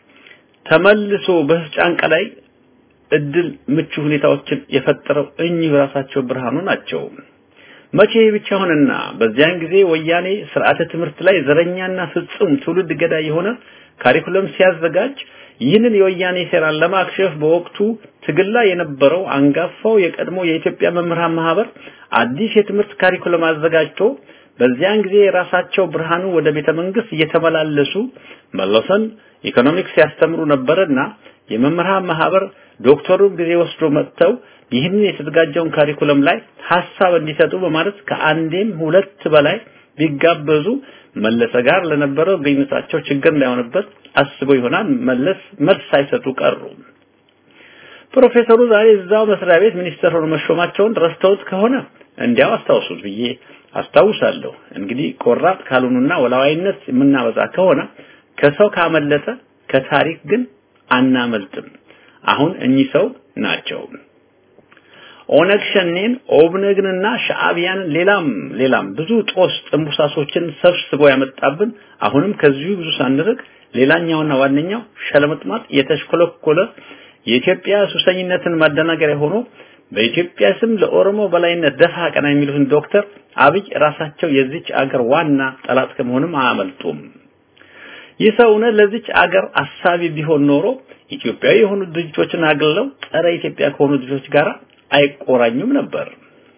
Speaker 2: ተመልሶ በህዝብ ጫንቃ ላይ እድል ምቹ ሁኔታዎችን የፈጠረው እኚህ ራሳቸው ብርሃኑ ናቸው። መቼ ብቻ ሆነና በዚያን ጊዜ ወያኔ ስርዓተ ትምህርት ላይ ዘረኛና ፍጹም ትውልድ ገዳይ የሆነ ካሪኩለም ሲያዘጋጅ ይህንን የወያኔ ሴራን ለማክሸፍ በወቅቱ ትግል ላይ የነበረው አንጋፋው የቀድሞ የኢትዮጵያ መምህራን ማህበር አዲስ የትምህርት ካሪኩለም አዘጋጅቶ በዚያን ጊዜ ራሳቸው ብርሃኑ ወደ ቤተ መንግስት እየተመላለሱ መለሰን ኢኮኖሚክስ ያስተምሩ ነበርና የመምህራን ማህበር ዶክተሩ ጊዜ ወስዶ መጥተው ይህንን የተዘጋጀውን ካሪኩለም ላይ ሐሳብ እንዲሰጡ በማለት ከአንዴም ሁለት በላይ ቢጋበዙ መለሰ ጋር ለነበረው ግንኙነታቸው ችግር እንዳይሆንበት አስበው ይሆናል መለስ መልስ ሳይሰጡ ቀሩ። ፕሮፌሰሩ ዛሬ እዛው መስሪያ ቤት ሚኒስተር ሆኖ መሾማቸውን ረስተውት ከሆነ እንዲያው አስታውሱት ብዬ አስታውሳለሁ። እንግዲህ ቆራጥ ካልሆኑና ወላዋይነት የምናበዛ ከሆነ ከሰው ካመለጠ ከታሪክ ግን አናመልጥም። አሁን እኚህ ሰው ናቸው። ኦነግ ሸኔን ኦብነግንና ሻዕቢያንን ሌላም ሌላም ብዙ ጦስ ጥንቡሳሶችን ሰብስቦ ያመጣብን አሁንም ከዚሁ ብዙ ሳንርቅ ሌላኛውና ዋነኛው ሸለመጥማጥ የተሽኮለኮለ የኢትዮጵያ ሱሰኝነትን ማደናገሪያ ሆኖ በኢትዮጵያ ስም ለኦሮሞ በላይነት ደፋ ቀና የሚሉትን ዶክተር አብይ ራሳቸው የዚች አገር ዋና ጠላት ከመሆንም አያመልጡም። ይህ ሰው እውነት ለዚች አገር አሳቢ ቢሆን ኖሮ ኢትዮጵያዊ የሆኑ ድርጅቶችን አግልለው ጸረ ኢትዮጵያ ከሆኑ ድርጅቶች ጋር አይቆራኙም ነበር።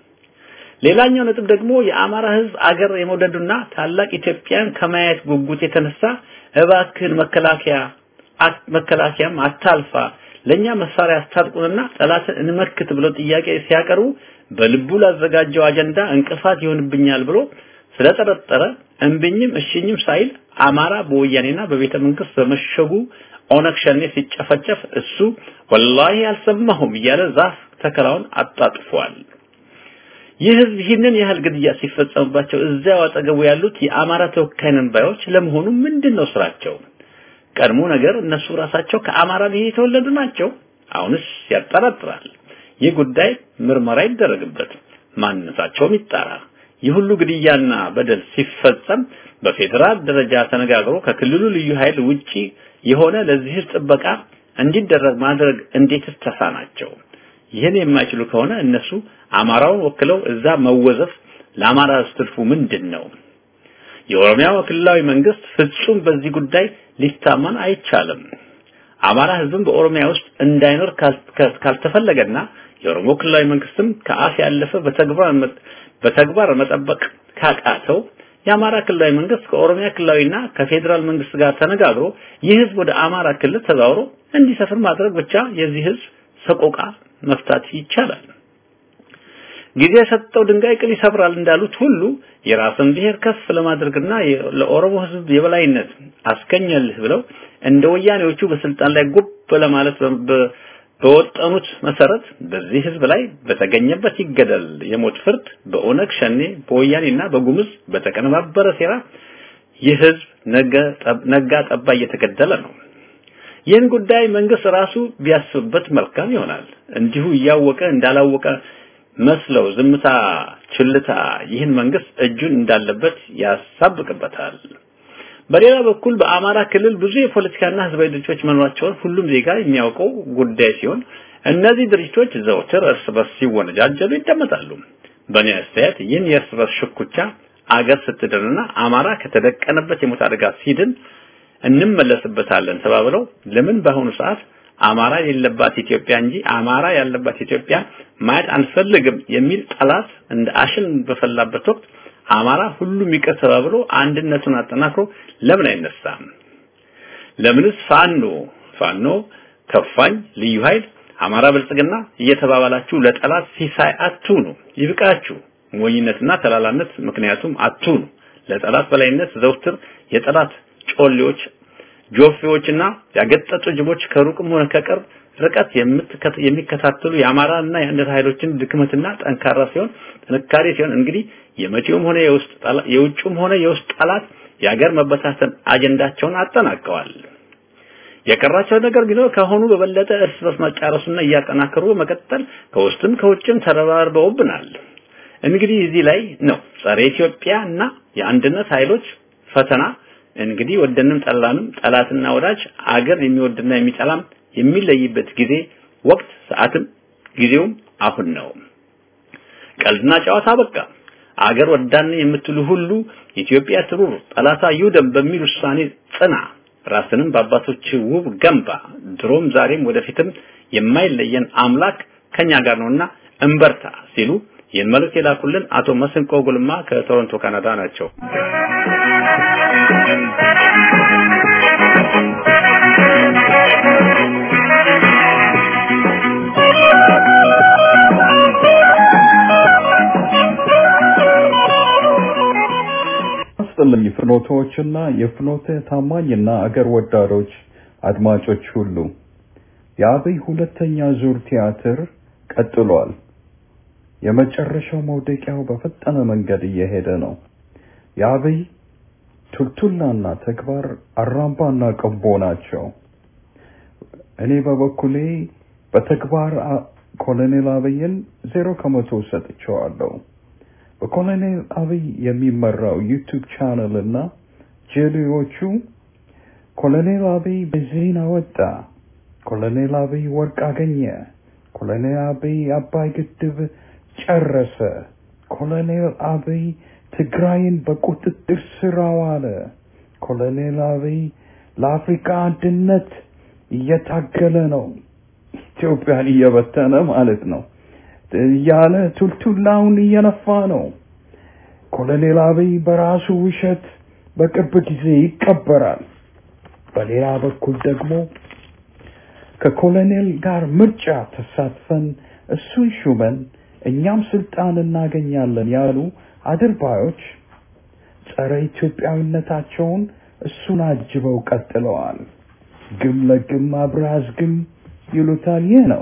Speaker 2: ሌላኛው ነጥብ ደግሞ የአማራ ህዝብ አገር የመውደዱና ታላቅ ኢትዮጵያን ከማየት ጉጉት የተነሳ እባክህን መከላከያ መከላከያም አታልፋ ለኛ መሳሪያ አስታጥቁንና ጠላትን እንመክት ብለው ጥያቄ ሲያቀርቡ በልቡ ላዘጋጀው አጀንዳ እንቅፋት ይሆንብኛል ብሎ ስለጠረጠረ እምብኝም እሽኝም ሳይል አማራ በወያኔና በቤተ መንግስት በመሸጉ ኦነግ ሸኔ ሲጨፈጨፍ እሱ ወላሂ አልሰማሁም እያለ ዛፍ ተከላውን አጣጥፏል። ይህ ህዝብ ይህንን ያህል ግድያ ሲፈጸምባቸው እዚያው አጠገቡ ያሉት የአማራ ተወካይ ነን ባዮች ለመሆኑ ምንድነው ስራቸው? ቀድሞ ነገር እነሱ ራሳቸው ከአማራ ብሔር የተወለዱ ናቸው። አሁንስ ያጠራጥራል። ይህ ጉዳይ ምርመራ ይደረግበት፣ ማንነታቸውም ይጣራ። ይህ ሁሉ ግድያና በደል ሲፈጸም በፌዴራል ደረጃ ተነጋግሮ ከክልሉ ልዩ ኃይል ውጪ የሆነ ለዚህ ጥበቃ እንዲደረግ ማድረግ እንዴትስ ተሳናቸው? ይህን የማይችሉ ከሆነ እነሱ አማራውን ወክለው እዛ መወዘፍ ለአማራ ስትልፉ ምንድን ነው? የኦሮሚያ ክልላዊ መንግስት ፍጹም በዚህ ጉዳይ ሊታመን አይቻልም። አማራ ህዝብም በኦሮሚያ ውስጥ እንዳይኖር ካልተፈለገና የኦሮሞ ክልላዊ መንግስትም ከአፍ ያለፈ በተግባር በተግባር መጠበቅ ካቃተው የአማራ ክልላዊ መንግስት ከኦሮሚያ ክልላዊና ከፌዴራል መንግስት ጋር ተነጋግሮ ይህ ህዝብ ወደ አማራ ክልል ተዛውሮ እንዲሰፍር ማድረግ ብቻ የዚህ ህዝብ ሰቆቃ መፍታት ይቻላል። ጊዜ የሰጠው ድንጋይ ቅል ይሰብራል እንዳሉት ሁሉ የራስን ብሔር ከፍ ለማድረግና ለኦሮሞ ህዝብ የበላይነት አስገኘልህ ብለው እንደ ወያኔዎቹ በስልጣን ላይ ጉብ ለማለት በወጠኑት መሰረት በዚህ ህዝብ ላይ በተገኘበት ይገደል የሞት ፍርድ በኦነግ ሸኔ በወያኔና በጉምዝ በተቀነባበረ ሴራ ይህ ህዝብ ነጋ ጠባ እየተገደለ ነው። ይህን ጉዳይ መንግስት ራሱ ቢያስብበት መልካም ይሆናል። እንዲሁ እያወቀ እንዳላወቀ መስለው ዝምታ፣ ችልታ ይህን መንግስት እጁን እንዳለበት ያሳብቅበታል። በሌላ በኩል በአማራ ክልል ብዙ የፖለቲካና ህዝባዊ ድርጅቶች መኖራቸውን ሁሉም ዜጋ የሚያውቀው ጉዳይ ሲሆን እነዚህ ድርጅቶች ዘውትር እርስ በርስ ሲወነጃጀሉ ይደመጣሉ። በእኔ አስተያየት ይህን የእርስ በርስ ሽኩቻ አገር ስትድንና አማራ ከተደቀነበት የሞት አደጋ ሲድን እንመለስበታለን ተባብለው ለምን በአሁኑ ሰዓት አማራ የሌለባት ኢትዮጵያ እንጂ አማራ ያለባት ኢትዮጵያ ማየት አንፈልግም የሚል ጠላት እንደ አሽን በፈላበት ወቅት አማራ ሁሉም ይቅር ተባብሎ አንድነቱን አጠናክሮ ለምን አይነሳም? ለምንስ ፋኖ ፋኖ ከፋኝ ልዩ ኃይል አማራ ብልጽግና እየተባባላችሁ ለጠላት ሲሳይ አትሁኑ። ይብቃችሁ ሞኝነትና ተላላነት ምክንያቱም አትሁኑ። ለጠላት በላይነት ዘውትር የጠላት ጮሌዎች ጆፌዎችና ያገጠጡ ጅቦች ከሩቅም ሆነ ከቅርብ ርቀት የሚከታተሉ የአማራና የአንድነት ኃይሎችን ድክመትና ጠንካራ ሲሆን ጥንካሬ ሲሆን እንግዲህ የመጪውም ሆነ የውስጥ የውጭም ሆነ የውስጥ ጠላት የሀገር መበታተን አጀንዳቸውን አጠናቀዋል። የቀራቸው ነገር ቢኖር ከሆኑ በበለጠ እርስ በርስ መጫረሱና እያጠናከሩ መቀጠል ከውስጥም ከውጭም ተረባርበውብናል። እንግዲህ እዚህ ላይ ነው ጸረ ኢትዮጵያ እና የአንድነት ኃይሎች ፈተና እንግዲህ ወደንም ጠላንም ጠላትና ወዳጅ አገር የሚወድና የሚጠላም የሚለይበት ጊዜ ወቅት ሰዓትም ጊዜውም አሁን ነው። ቀልድና ጨዋታ በቃ። አገር ወዳን የምትሉ ሁሉ ኢትዮጵያ ትሩር ጠላታ ይውደም በሚል ውሳኔ ጽና። ራስንም በአባቶች ውብ ገንባ። ድሮም ዛሬም ወደፊትም የማይለየን አምላክ ከኛ ጋር ነውና እንበርታ ሲሉ ይህን መልእክት የላኩልን አቶ መስንቆ ጉልማ ከቶሮንቶ ካናዳ ናቸው።
Speaker 6: ይስጥልኝ ፍኖቶችና የፍኖተ ታማኝና አገር ወዳዶች አድማጮች ሁሉ የአብይ ሁለተኛ ዙር ቲያትር ቀጥሏል። የመጨረሻው መውደቂያው በፈጠነ መንገድ እየሄደ ነው። የአብይ ቱልቱላና ተግባር አራምባና ቀቦ ናቸው። እኔ በበኩሌ በተግባር ኮሎኔል አብይን ዜሮ ከመቶ ሰጥቼዋለሁ። በኮሎኔል አብይ የሚመራው ዩቲዩብ ቻናል እና ጄሌዎቹ ኮሎኔል አብይ ቤንዚን አወጣ፣ ኮሎኔል አብይ ወርቅ አገኘ፣ ኮሎኔል አብይ አባይ ግድብ ጨረሰ፣ ኮሎኔል አብይ ትግራይን በቁጥጥር ስር አዋለ፣ ኮሎኔል አብይ ለአፍሪካ አንድነት እየታገለ ነው፣ ኢትዮጵያን እየበተነ ማለት ነው እያለ ቱልቱላውን እየነፋ ነው። ኮሎኔል አብይ በራሱ ውሸት በቅርብ ጊዜ ይቀበራል። በሌላ በኩል ደግሞ ከኮሎኔል ጋር ምርጫ ተሳትፈን እሱን ሹመን እኛም ስልጣን እናገኛለን ያሉ አድርባዮች ጸረ ኢትዮጵያዊነታቸውን እሱን አጅበው ቀጥለዋል። ግም ለግም አብራዝ ግም ይሉታል። ይህ ነው።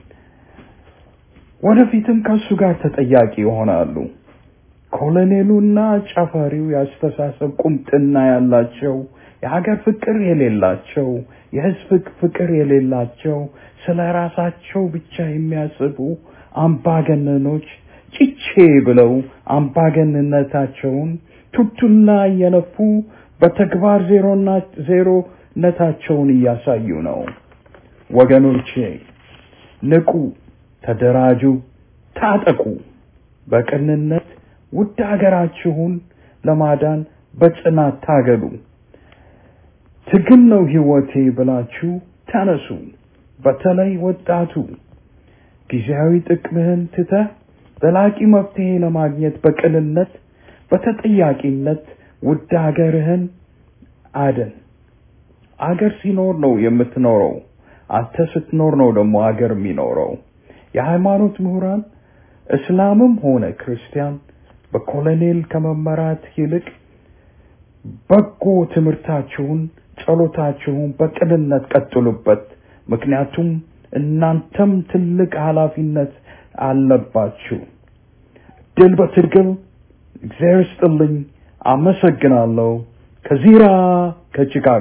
Speaker 6: ወደፊትም ከሱ ጋር ተጠያቂ ይሆናሉ። ኮሎኔሉና ጨፈሪው የአስተሳሰብ ቁምጥና ያላቸው የሀገር ፍቅር የሌላቸው የህዝብ ፍቅር የሌላቸው ስለ ራሳቸው ብቻ የሚያስቡ አምባገነኖች ጭቼ ብለው አምባገንነታቸውን ቱቱላ እየነፉ በተግባር ዜሮና ዜሮነታቸውን እያሳዩ ነው። ወገኖቼ ንቁ፣ ተደራጁ፣ ታጠቁ። በቅንነት ውድ ሀገራችሁን ለማዳን በጽናት ታገሉ። ትግል ነው ህይወቴ ብላችሁ ተነሱ። በተለይ ወጣቱ ጊዜያዊ ጥቅምህን ትተህ ዘላቂ መፍትሄ ለማግኘት በቅንነት በተጠያቂነት ውድ ሀገርህን አድን። አገር ሲኖር ነው የምትኖረው። አንተ ስትኖር ነው ደግሞ አገር የሚኖረው። የሃይማኖት ምሁራን እስላምም ሆነ ክርስቲያን በኮሎኔል ከመመራት ይልቅ በጎ ትምህርታችሁን፣ ጸሎታችሁን በቅንነት ቀጥሉበት። ምክንያቱም እናንተም ትልቅ ኃላፊነት አለባችሁ። ድል በትርግል። እግዚአብሔር ይስጥልኝ። አመሰግናለሁ። ከዚራ ከቺካጎ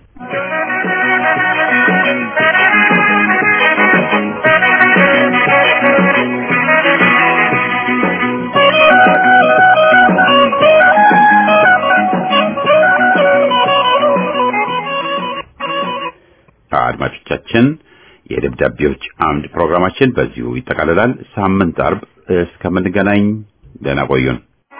Speaker 1: አድማጮቻችን የደብዳቤዎች አምድ ፕሮግራማችን በዚሁ ይጠቃልላል። ሳምንት አርብ እስከምንገናኝ ደህና ቆዩን።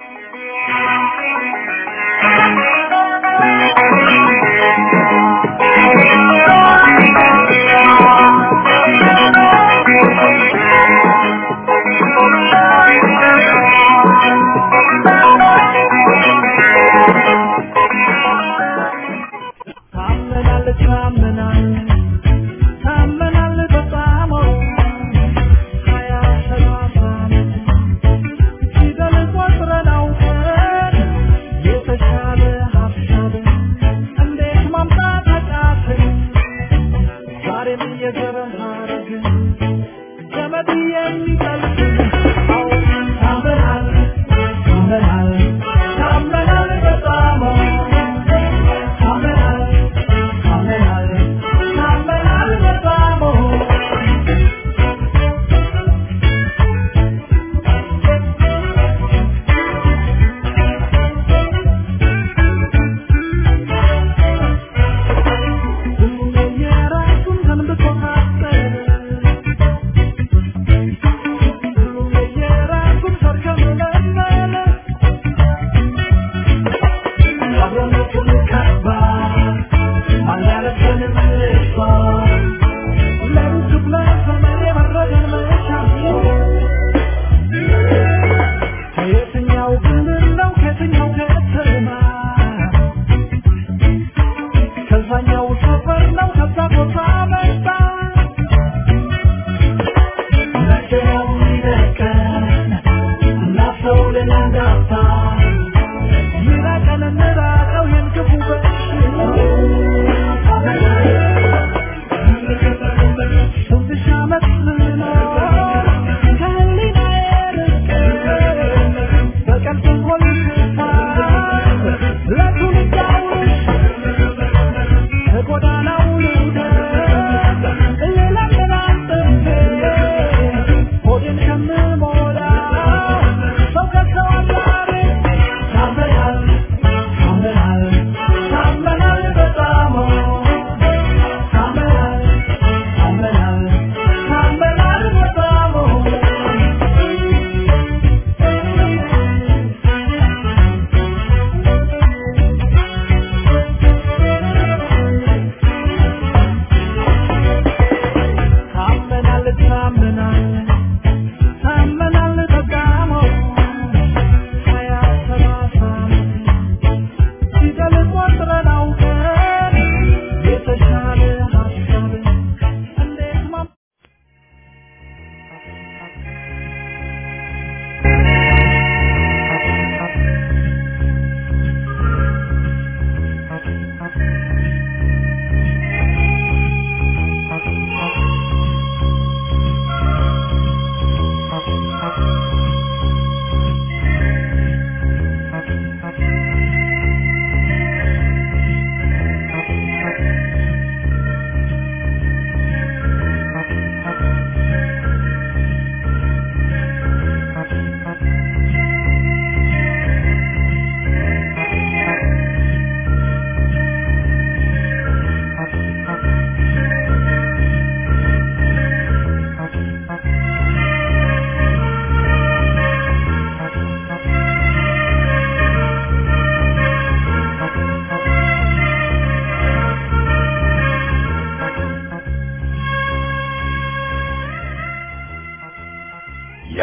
Speaker 4: ታመናል ታመናል ታመናል በጣም ሀያ ሰላሳ ፊደል ቆጥራ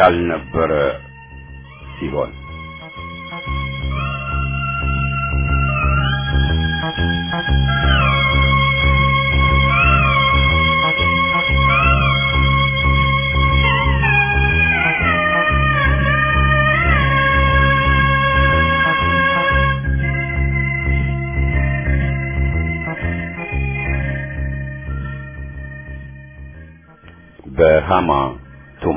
Speaker 1: ያልነበረ ሲሆን በሃማ ቱማ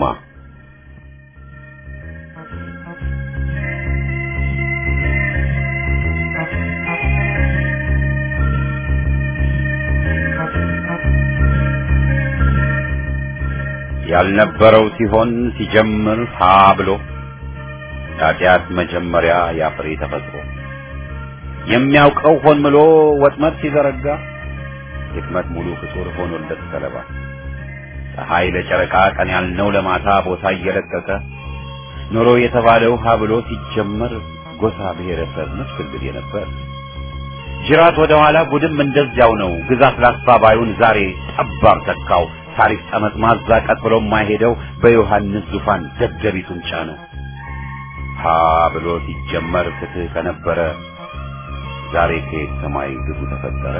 Speaker 1: ያልነበረው ሲሆን ሲጀምር ሀ ብሎ ኃጢአት መጀመሪያ ያፍሬ ተፈጥሮ የሚያውቀው ሆን ብሎ ወጥመድ ሲዘረጋ ድክመት ሙሉ ፍጡር ሆኖለት ሰለባ ፀሐይ ለጨረቃ ቀን ያልነው ለማታ ቦታ እየለቀቀ ኖሮ የተባለው ሀ ብሎ ሲጀመር ጎሳ ብሔረሰብ መስክልል ነበር። ጅራት ወደ ኋላ ጉድም እንደዚያው ነው። ግዛት ላስፋባዩን ዛሬ ጠባብ ተካው። ታሪክ ጠመጥማዛ ቀጥ ብሎ የማይሄደው በዮሐንስ ዙፋን ደደቢቱን ጫነው። ሀ ብሎ ሲጀመር ፍትህ ከነበረ ዛሬ ከየት ሰማይ ግፉ ተፈጠረ።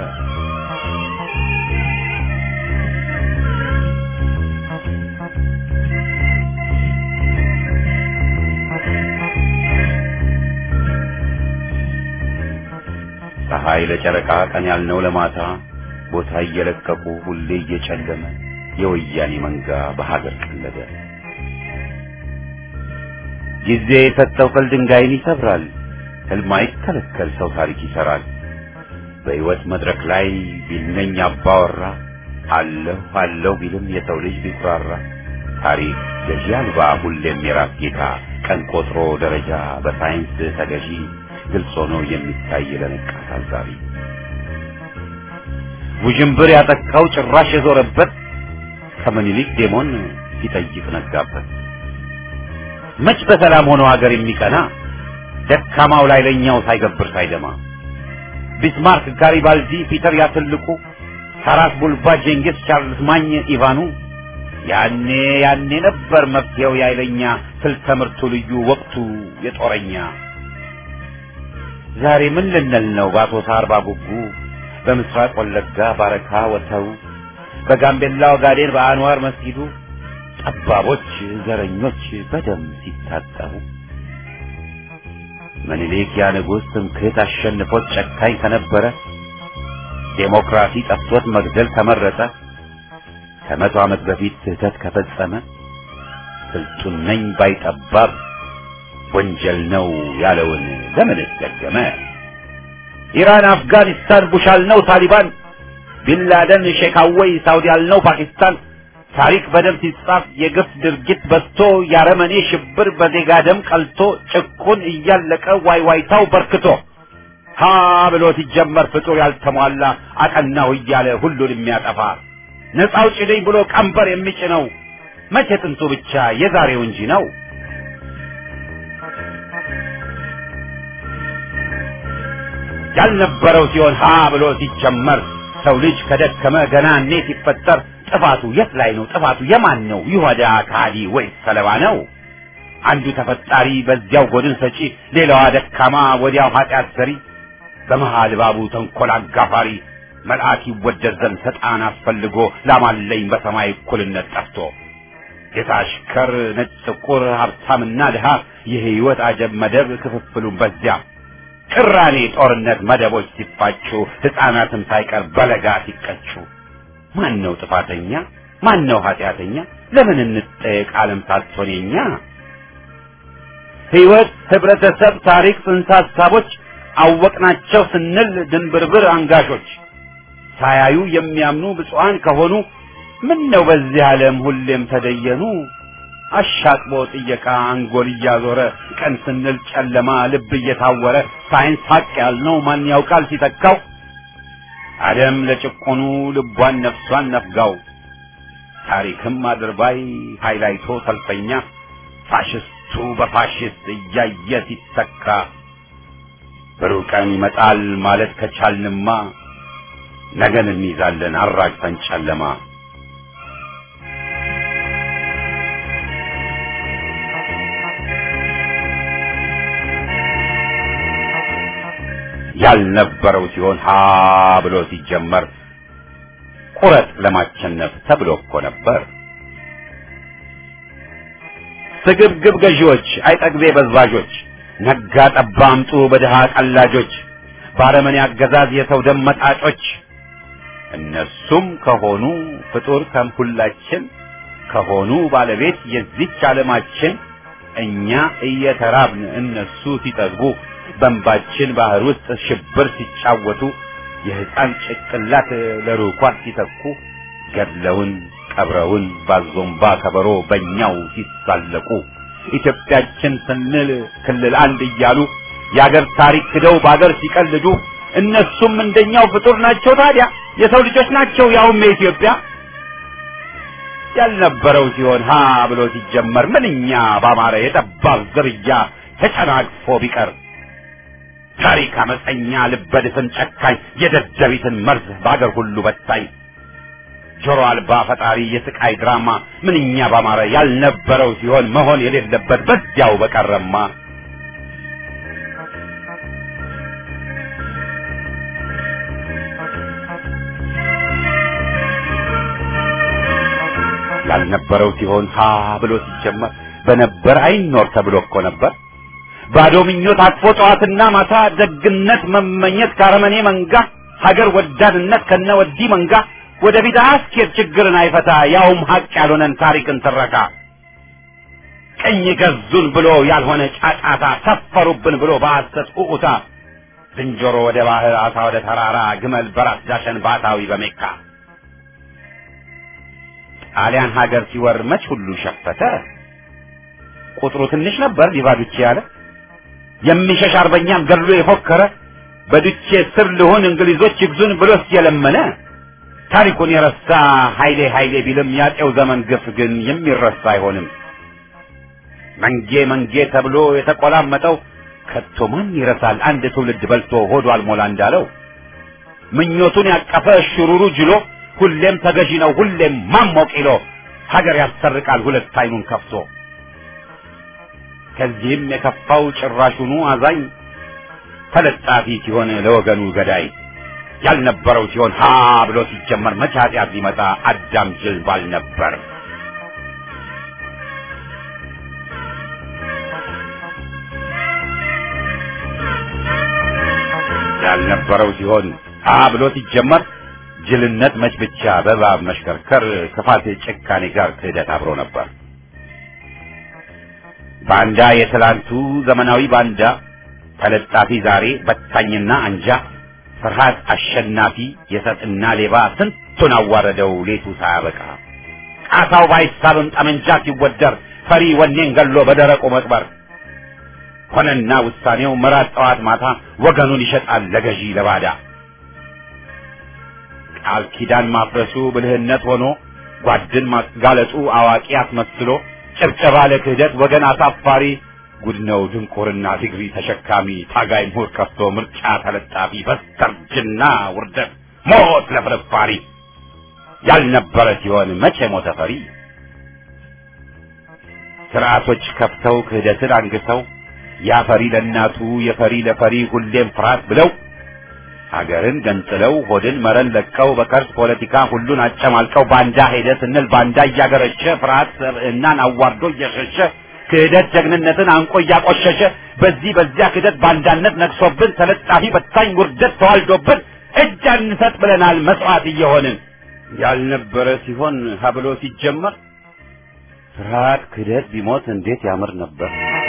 Speaker 1: ፀሐይ ለጨረቃ ቀን ያልነው ለማታ ቦታ እየለቀቁ ሁሌ እየጨለመ የወያኔ መንጋ በሀገር ቀለደ። ጊዜ የሰጠው ቅል ድንጋይን ይሰብራል። ህልም አይከለከል ሰው ታሪክ ይሰራል። በሕይወት መድረክ ላይ ቢልነኝ አባወራ አለሁ አለሁ ቢልም የሰው ልጅ ቢኩራራ ታሪክ ገዢ አልባ ሁሌም የራስ ጌታ ቀን ቆጥሮ ደረጃ በሳይንስ ተገዢ ግልጽ ሆኖ የሚታይ ለነቃ ታዛቢ ውዥንብር ያጠቃው ጭራሽ የዞረበት ከምኒልክ ዴሞን ሲጠይቅ ነጋበት። መች በሰላም ሆኖ ሀገር የሚቀና ደካማው ላይ ለኛው ሳይገብር ሳይደማ ቢስማርክ፣ ጋሪባልዲ፣ ፒተር ያትልቁ፣ ታራስ ቡልባ፣ ጄንጊስ፣ ቻርልስ ማኝ፣ ኢቫኑ ያኔ ያኔ ነበር መፍትሄው ያይለኛ ስልት ትምህርቱ ልዩ ወቅቱ የጦረኛ ዛሬ ምን ልንል ነው በአሶሳ አርባ ጉጉ በምስራቅ ወለጋ ባረካ ወተሩ በጋምቤላ ኦጋዴን በአንዋር መስጊዱ ጠባቦች ዘረኞች በደም ሲታጠቡ ምኒልክ ያ ንጉሥ ትምክህት አሸንፎት ጨካኝ ከነበረ ዴሞክራሲ ጠፍቶት መግደል ከመረጠ ከመቶ ዓመት በፊት ስህተት ከፈጸመ ስልጡን ነኝ ባይጠባብ ወንጀል ነው ያለውን ለምን ደገመ? ኢራን፣ አፍጋኒስታን ቡሽ አልነው ታሊባን፣ ቢንላደን ሼካወይ፣ ሳውዲ አልነው ፓኪስታን። ታሪክ በደም ሲጻፍ የግፍ ድርጊት በዝቶ ያረመኔ ሽብር በዜጋ ደም ቀልቶ ጭቁን እያለቀ ዋይዋይታው በርክቶ ሀ ብሎ ሲጀመር ፍጡር ያልተሟላ አቀናው እያለ ሁሉን የሚያጠፋ ነፃ አውጪ ነኝ ብሎ ቀንበር የሚጭነው መቼ ጥንቱ ብቻ የዛሬው እንጂ ነው። ያልነበረው ሲሆን ሀ ብሎ ሲጀመር ሰው ልጅ ከደከመ ገና እኔ ሲፈጠር ጥፋቱ የት ላይ ነው? ጥፋቱ የማን ነው? ይሁዳ ከሃዲ ወይስ ሰለባ ነው? አንዱ ተፈጣሪ በዚያው ጎድን ሰጪ፣ ሌላዋ ደካማ ወዲያው ኃጢአት ሰሪ፣ በመሃል ባቡ ተንኮል አጋፋሪ መልአክ ይወደድ ዘንድ ሰጣን አስፈልጎ ላማለኝ በሰማይ እኩልነት ጠፍቶ ጌታ አሽከር፣ ነጭ ጥቁር፣ ሀብታምና ድሃ የህይወት አጀብ መደብ ክፍፍሉን በዚያ ቅራኔ ጦርነት መደቦች ሲፋጩ ሕፃናትም ሳይቀር በለጋ ሲቀጩ ማን ነው ጥፋተኛ? ማን ነው ኃጢአተኛ? ለምን እንጠየቅ ዓለም ሳትሆን የኛ ህይወት፣ ህብረተሰብ፣ ታሪክ፣ ጽንሰ ሀሳቦች አወቅናቸው ስንል ድንብርብር አንጋሾች ሳያዩ የሚያምኑ ብፁዓን ከሆኑ ምን ነው በዚህ ዓለም ሁሌም ተደየኑ አሻቅቦ ጥየቃ አንጎል እያዞረ ቀን ስንል ጨለማ ልብ እየታወረ ሳይንስ ሀቅ ያልነው ማን ያውቃል ሲተካው ዓለም ለጭቆኑ ልቧን ነፍሷን ነፍጋው ታሪክም አድርባይ ሃይላይቶ ሰልፈኛ ፋሽስቱ በፋሽስት እያየ ሲተካ ብሩህ ቀን ይመጣል ማለት ከቻልንማ ነገን እንይዛለን አራግፈን ጨለማ ያልነበረው ሲሆን ሀ ብሎ ሲጀመር ቁረጥ ለማቸነፍ ተብሎ እኮ ነበር። ስግብግብ ገዢዎች፣ አይጠግቤ በዝባዦች፣ ነጋ ጠባ አምጡ በድሃ ቀላጆች፣ ባረመኔ አገዛዝ የሰው ደም መጣጮች እነሱም ከሆኑ ፍጡር ከሁላችን ከሆኑ ባለቤት የዚች ዓለማችን እኛ እየተራብን እነሱ ሲጠግቡ በእንባችን ባህር ውስጥ ሽብር ሲጫወቱ የሕፃን ጭቅላት ለሩኳት ሲተኩ ገድለውን ቀብረውን ባዞምባ ከበሮ በእኛው ሲሳለቁ ኢትዮጵያችን ስንል ክልል አንድ እያሉ የአገር ታሪክ ክደው በአገር ሲቀልዱ እነሱም እንደኛው ፍጡር ናቸው። ታዲያ የሰው ልጆች ናቸው፣ ያውም የኢትዮጵያ ያልነበረው ሲሆን ሀ ብሎ ሲጀመር ምንኛ ባማረ የጠባብ ዝርያ ተጨናግፎ ቢቀር ታሪክ አመፀኛ ልበድፍን ጨካኝ የደደቢትን መርዝ በአገር ሁሉ በታኝ ጆሮ አልባ ፈጣሪ የስቃይ ድራማ ምንኛ ባማረ ያልነበረው ሲሆን መሆን የሌለበት በዚያው በቀረማ ያልነበረው ሲሆን ሀ ብሎ ሲጀመር በነበር አይኖር ተብሎ እኮ ነበር። ባዶ ምኞት አቅፎ ጠዋትና ማታ ደግነት መመኘት ካረመኔ መንጋ ሀገር ወዳድነት ከነ ወዲህ መንጋ ወደፊት አያስኬድ ችግርን አይፈታ ያውም ሀቅ ያልሆነን ታሪክን ትረካ ቀኝ ገዙን ብሎ ያልሆነ ጫጫታ ሰፈሩብን ብሎ በሐሰት ኡኡታ ዝንጀሮ ወደ ባህር አሳ ወደ ተራራ ግመል በራስ ዳሸን ባታዊ በሜካ ጣሊያን ሀገር ሲወር መች ሁሉ ሸፈተ ቁጥሩ ትንሽ ነበር ሊባዱቼ ያለ የሚሸሽ አርበኛም ገድሎ የፎከረ በዱቼ ስር ልሁን እንግሊዞች ይግዙን ብሎስ የለመነ ታሪኩን የረሳ ኃይሌ ኃይሌ ቢልም ያጤው ዘመን ግፍ ግን የሚረሳ አይሆንም። መንጌ መንጌ ተብሎ የተቆላመጠው ከቶ ማን ይረሳል? አንድ ትውልድ በልቶ ሆዱ አልሞላ እንዳለው ምኞቱን ያቀፈ ሽሩሩ ጅሎ ሁሌም ተገዢ ነው ሁሌም ማሞቅ ይሎ ሀገር ያሰርቃል ሁለት አይኑን ከፍቶ ከዚህም የከፋው ጭራሹኑ አዛኝ ተለጣፊ ሲሆን ለወገኑ ገዳይ ያልነበረው ሲሆን ሀ ብሎ ሲጀመር መቼ ኃጢአት ሊመጣ አዳም ጅል ባል ነበር። ያልነበረው ሲሆን ሀ ብሎ ሲጀመር ጅልነት መች ብቻ በእባብ መሽከርከር ክፋት ጭካኔ ጋር ክህደት አብሮ ነበር። ባንዳ የትላንቱ ዘመናዊ ባንዳ ተለጣፊ ዛሬ በታኝና አንጃ ፍርሃት አሸናፊ የሰጥና ሌባ ስንቱን አዋረደው ሌቱ ሳያበቃ ቃታው ባይሳብም ጠመንጃ ሲወደር ፈሪ ወኔን ገሎ በደረቁ መቅበር ሆነና ውሳኔው መራት ጠዋት ማታ ወገኑን ይሸጣል ለገዢ ለባዳ ቃል ኪዳን ማፍረሱ ብልህነት ሆኖ ጓድን ማጋለጡ አዋቂ አስመስሎ ጭብጨባ ለክህደት ወገን አሳፋሪ ጉድ ነው ድንቁርና ዲግሪ ተሸካሚ ታጋይ ምሁር ከፍቶ ምርጫ ተለጣፊ በስተርጅና ውርደት ሞት ለፍርፋሪ ያልነበረ ሲሆን መቼ ሞተ ፈሪ ስርዓቶች ከፍተው ክህደትን አንግተው ያፈሪ ለእናቱ የፈሪ ለፈሪ ሁሌም ፍርሃት ብለው ሀገርን ገንጥለው ሆድን መረን ለቀው በከርስ ፖለቲካ ሁሉን አጨማልቀው ባንዳ ሄደ ስንል ባንዳ እያገረሸ ፍርሃት ሰብዕናን አዋርዶ እየሸሸ ክህደት ጀግንነትን አንቆ እያቆሸሸ በዚህ በዚያ ክህደት ባንዳነት ነግሶብን ተለጣፊ በታኝ ውርደት ተዋልዶብን እጅ አንሰጥ ብለናል መስዋዕት እየሆንን ያልነበረ ሲሆን ሀብሎ ሲጀመር ፍርሃት ክህደት ቢሞት እንዴት ያምር ነበር።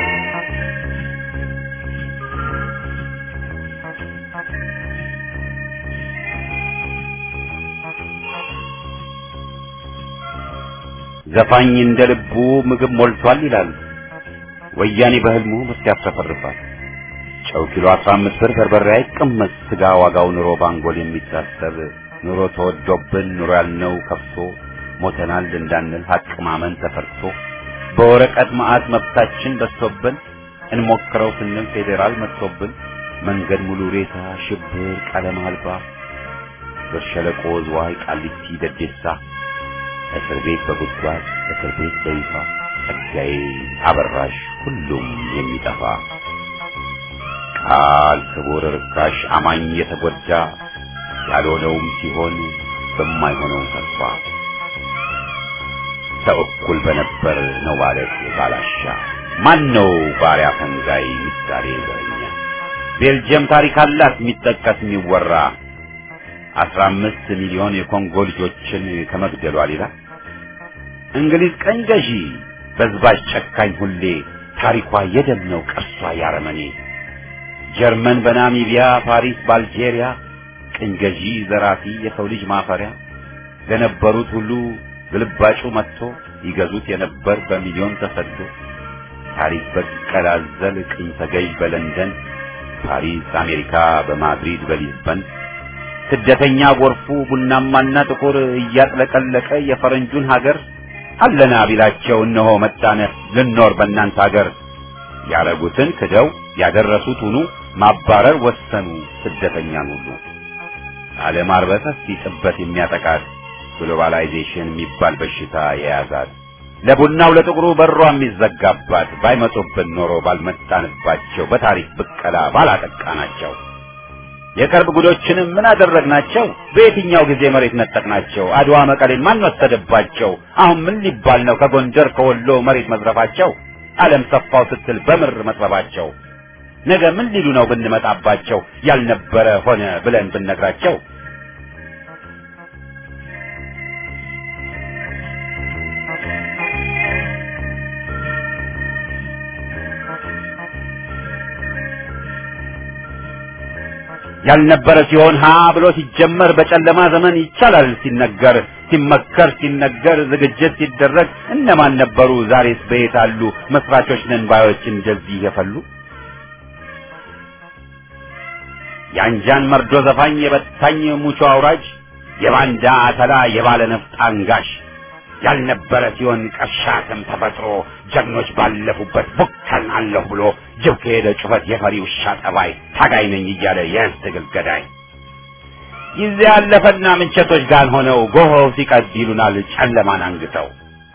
Speaker 1: ዘፋኝ እንደ ልቡ ምግብ ሞልቷል ይላል። ወያኔ በህልሙ ምርት ያፍረፈርፋል። ጨው ኪሎ 15 ብር በርበሬ አይቀመስ ስጋ ዋጋው ኑሮ ባንጎል የሚታሰብ ኑሮ ተወዶብን ኑሮ ያልነው ከፍቶ ሞተናል እንዳንል ሀቅ ማመን ተፈርቶ በወረቀት መዓት መብታችን በዝቶብን እንሞክረው ስንል ፌዴራል መጥቶብን መንገድ ሙሉ ሬሳ ሽብር ቀለም አልባ በሸለቆ ዝዋይ ቃሊቲ ደዴሳ እስር ቤት በጉድጓድ እስር ቤት በይፋ ጸጋዬ አበራሽ ሁሉም የሚጠፋ ቃል ክቡር ርካሽ አማኝ የተጎዳ ያልሆነውም ሲሆን በማይሆነው ተስፋ ሰው እኩል በነበር ነው ማለት ባላሻ ማን ነው ባሪያ ፈንጋይ ምሳሌ ዘረኛ ቤልጅየም ታሪክ አላት የሚጠቀስ የሚወራ አስራ አምስት ሚሊዮን የኮንጎ ልጆችን ከመግደሏ ሌላ እንግሊዝ ቀኝ ገዢ በዝባዥ ጨካኝ ሁሌ ታሪኳ የደም ነው ቅርሷ ያረመኔ ጀርመን በናሚቢያ ፓሪስ በአልጄሪያ ቅኝ ገዢ ዘራፊ የሰው ልጅ ማፈሪያ ለነበሩት ሁሉ ግልባጩ መጥቶ ይገዙት የነበር በሚሊዮን ተሰዶ ታሪክ በቀል አዘል ቅኝ ተገዥ በለንደን ፓሪስ አሜሪካ በማድሪድ በሊዝበን ስደተኛ ጎርፉ ቡናማና ጥቁር እያጥለቀለቀ የፈረንጁን ሀገር አለና ቢላቸው እነሆ መጣነ ልኖር በእናንተ ሀገር ያረጉትን ክደው ያደረሱት ሁኑ ማባረር ወሰኑ ስደተኛን ሁሉ ዓለም አርበተስ ሲጥበት የሚያጠቃት ግሎባላይዜሽን የሚባል በሽታ የያዛት ለቡናው ለጥቁሩ በሯ የሚዘጋባት ባይመጡብን ኖሮ ባልመጣንባቸው በታሪክ ብቀላ ባላጠቃናቸው የቅርብ ጉዶችንም ምን አደረግናቸው? በየትኛው ጊዜ መሬት ነጠቅናቸው? አድዋ መቀሌን ማን ወሰደባቸው? አሁን ምን ሊባል ነው ከጎንደር ከወሎ መሬት መዝረፋቸው? ዓለም ሰፋው ስትል በምር መጥበባቸው ነገ ምን ሊሉ ነው ብንመጣባቸው? ያልነበረ ሆነ ብለን ብንነግራቸው ያልነበረ ሲሆን ሀ ብሎ ሲጀመር በጨለማ ዘመን ይቻላል ሲነገር ሲመከር ሲነገር ዝግጅት ሲደረግ እነማን ነበሩ? ዛሬስ በየት አሉ? መስራቾች ነን ባዮች እንደዚህ የፈሉ የአንጃን መርዶ ዘፋኝ የበታኝ ሙቾ አውራጅ የባንዳ አተላ የባለ ነፍጥ አንጋሽ ያልነበረ ሲሆን ቀሻትም ተፈጥሮ ጀግኖች ባለፉበት ቡከን አለሁ ብሎ ጅብ ከሄደ ጩኸት የፈሪ ውሻ ጠባይ ታጋይ ነኝ እያለ የህዝብ ትግል ገዳይ ጊዜ ያለፈና ምንቸቶች ጋር ሆነው ጎሆው ሲቀድ ይሉናል ጨለማን አንግተው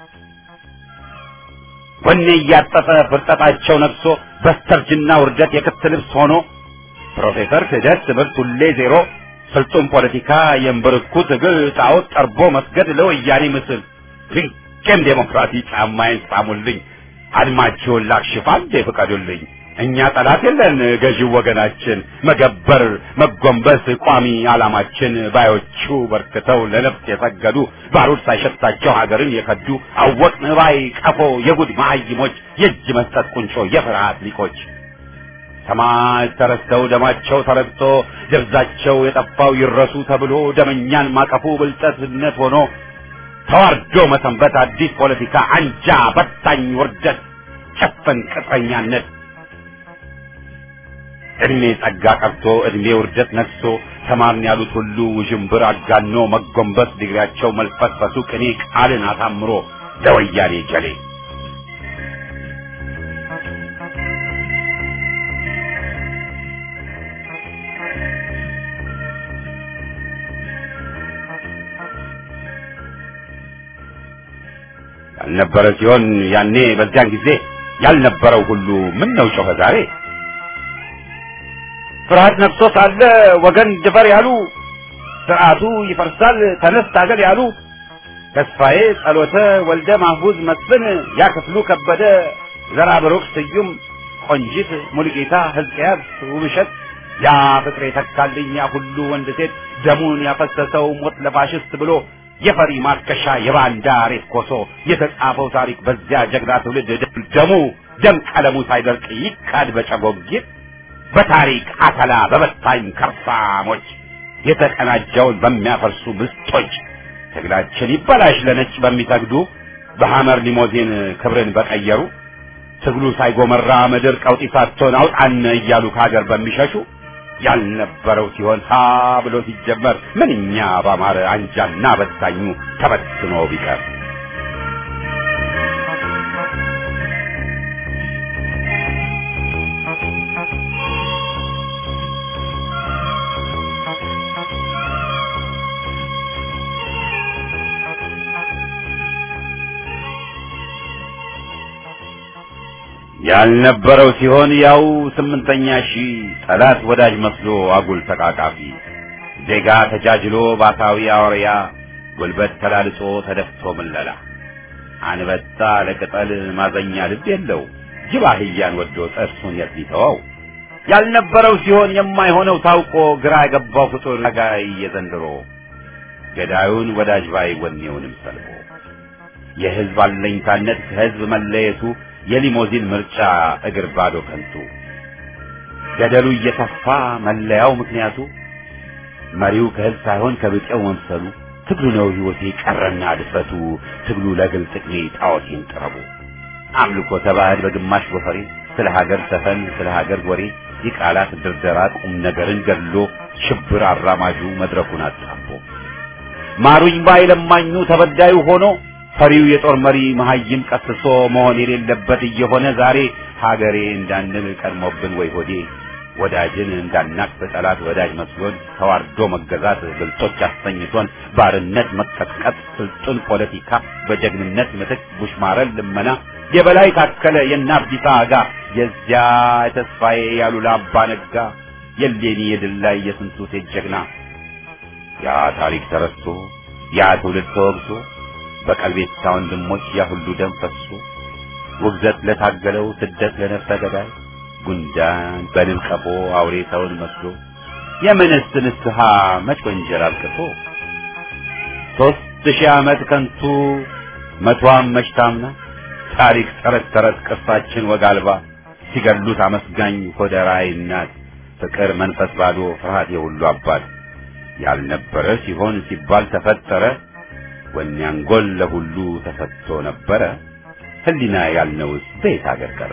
Speaker 1: ወኔ እያጠጠ ፍርጠጣቸው ነግሶ በስተርጅና ውርደት የክት ልብስ ሆኖ ፕሮፌሰር ክህደት ትምህርት ሁሌ ዜሮ ስልጡን ፖለቲካ የእምብርኩ ትግል ጣዖት ጠርቦ መስገድ ለወያኔ ምስል ፍንቄም ዴሞክራሲ ጫማዬን ሳሙልኝ አድማችሁን ላክሽፍ አንዴ ፍቀዱልኝ እኛ ጠላት የለን ገዢው ወገናችን መገበር መጎንበስ ቋሚ ዓላማችን ባዮቹ በርክተው ለነፍስ የሰገዱ ባሩድ ሳይሸታቸው ሀገርን የከዱ አወቅን ባይ ቀፎ የጉድ መሀይሞች የእጅ መስጠት ቁንጮ የፍርሃት ሊቆች ሰማዕት ተረስተው ደማቸው ተረግጦ ደብዛቸው የጠፋው ይረሱ ተብሎ ደመኛን ማቀፉ ብልጠትነት ሆኖ ተዋርዶ መሰንበት አዲስ ፖለቲካ አንጃ በታኝ ውርደት ጨፈን ቅጥረኛነት እድሜ ጸጋ ቀርቶ እድሜ ውርደት ነግሶ ተማርን ያሉት ሁሉ ውዥንብር አጋኖ መጎንበስ ዲግሪያቸው መልፈስፈሱ ቅኔ ቃልን አሳምሮ ለወያኔ ጀሌ ያልነበረ ሲሆን ያኔ በዚያን ጊዜ ያልነበረው ሁሉ ምን ነው ጮኸ ዛሬ ፍርሃት ነግሶ ሳለ ወገን ድፈር ያሉ ስርዓቱ ይፈርሳል ተነስ ታገል ያሉ ተስፋዬ ጸሎተ ወልደ ማህቡዝ መስፍን ያ ክፍሉ ከበደ ዘራ ብሩክ ስዩም ቆንጂት ሙሉጌታ ሕዝቅያስ ውብሸት ያ ፍቅሬ ተካልኝ ያ ሁሉ ወንድ ሴት ደሙን ያፈሰሰው ሞት ለፋሽስት ብሎ የፈሪ ማርከሻ የባንዳ ሬት ኮሶ የተጻፈው ታሪክ በዚያ ጀግና ትውልድ ደሙ ደም ቀለሙ ሳይደርቅ ይካድ በጨጎጊት በታሪክ አተላ በበታኝ ከርፋሞች የተቀናጀውን በሚያፈርሱ ምስጦች ትግላችን ይበላሽ ለነጭ በሚሰግዱ በሐመር ሊሞዚን ክብርን በቀየሩ ትግሉ ሳይጎመራ ምድር ቀውጢ ሳትሆን አውጣን እያሉ ከሀገር በሚሸሹ ያልነበረው ሲሆን ሀ ብሎ ሲጀመር ምንኛ ባማረ አንጃና በታኙ ተበትኖ ቢቀር ያልነበረው ሲሆን ያው ስምንተኛ ሺህ ጠላት ወዳጅ መስሎ አጉል ተቃቃፊ ዜጋ ተጃጅሎ ባሳዊ አውሪያ ጉልበት ተላልጾ ተደፍቶ ምለላ አንበጣ ለቅጠል ማዘኛ ልብ የለው ጅብ አህያን ወዶ ጥርሱን የት ሊተወው ያልነበረው ሲሆን የማይሆነው ታውቆ ግራ የገባው ፍጡር ጋይ የዘንድሮ ገዳዩን ወዳጅ ባይ ወኔውንም ሰልቦ የህዝብ አለኝታነት ከህዝብ መለየቱ የሊሞዚን ምርጫ እግር ባዶ ከንቱ ገደሉ እየተፋ መለያው ምክንያቱ መሪው ከህዝብ ሳይሆን ከብጤው መምሰሉ ትግሉ ነው ህይወቴ ቀረና ድፍረቱ ትግሉ ለግል ጥቅሜ ጣዖቴን ጥረቡ አምልኮ ተባህል በግማሽ ጎፈሬ ስለ ሀገር ሰፈን ስለ ሀገር ወሬ የቃላት ድርደራ ቁም ነገርን ገድሎ ሽብር አራማጁ መድረኩን አጣቦ ማሩኝ ባይ ለማኙ ተበዳዩ ሆኖ ፈሪው የጦር መሪ መሀይም ቀስሶ መሆን የሌለበት እየሆነ ዛሬ ሀገሬ እንዳንል ቀድሞብን ወይ ሆዴ ወዳጅን እንዳናቅ በጠላት ወዳጅ መስሎን ተዋርዶ መገዛት ብልጦች አሰኝቶን ባርነት መቀጥቀጥ ስልጡን ፖለቲካ በጀግንነት ምትክ ቡሽማረን ልመና የበላይ ታከለ የናብዲሳ አጋ የዚያ የተስፋዬ ያሉላ አባ ነጋ የሌኒ የድል ላይ የስንቱ ሴት ጀግና ያ ታሪክ ተረስቶ ያ ትውልድ ተወግዞ በቀልቤታ ወንድሞች ያ ሁሉ ደም ፈሶ ውግዘት ለታገለው ስደት ለነፍሰ ገዳይ ጉንዳን በንብ ቀፎ አውሬ ሰውን መስሎ የምንስ ንስሐ መች ወንጀል አልቅሶ ሦስት ሺህ ዓመት ከንቱ መቷም መች ታምና ታሪክ ተረት ተረት ቅርሳችን ወግ አልባ ሲገሉት አመስጋኝ ሆደ ራዕይ እናት ፍቅር መንፈስ ባዶ ፍርሃት የሁሉ አባት ያልነበረ ሲሆን ሲባል ተፈጠረ ወኔ አንጎል ለሁሉ ተሰጥቶ ነበረ ህሊና ያልነውስ በየት አገር ቀረ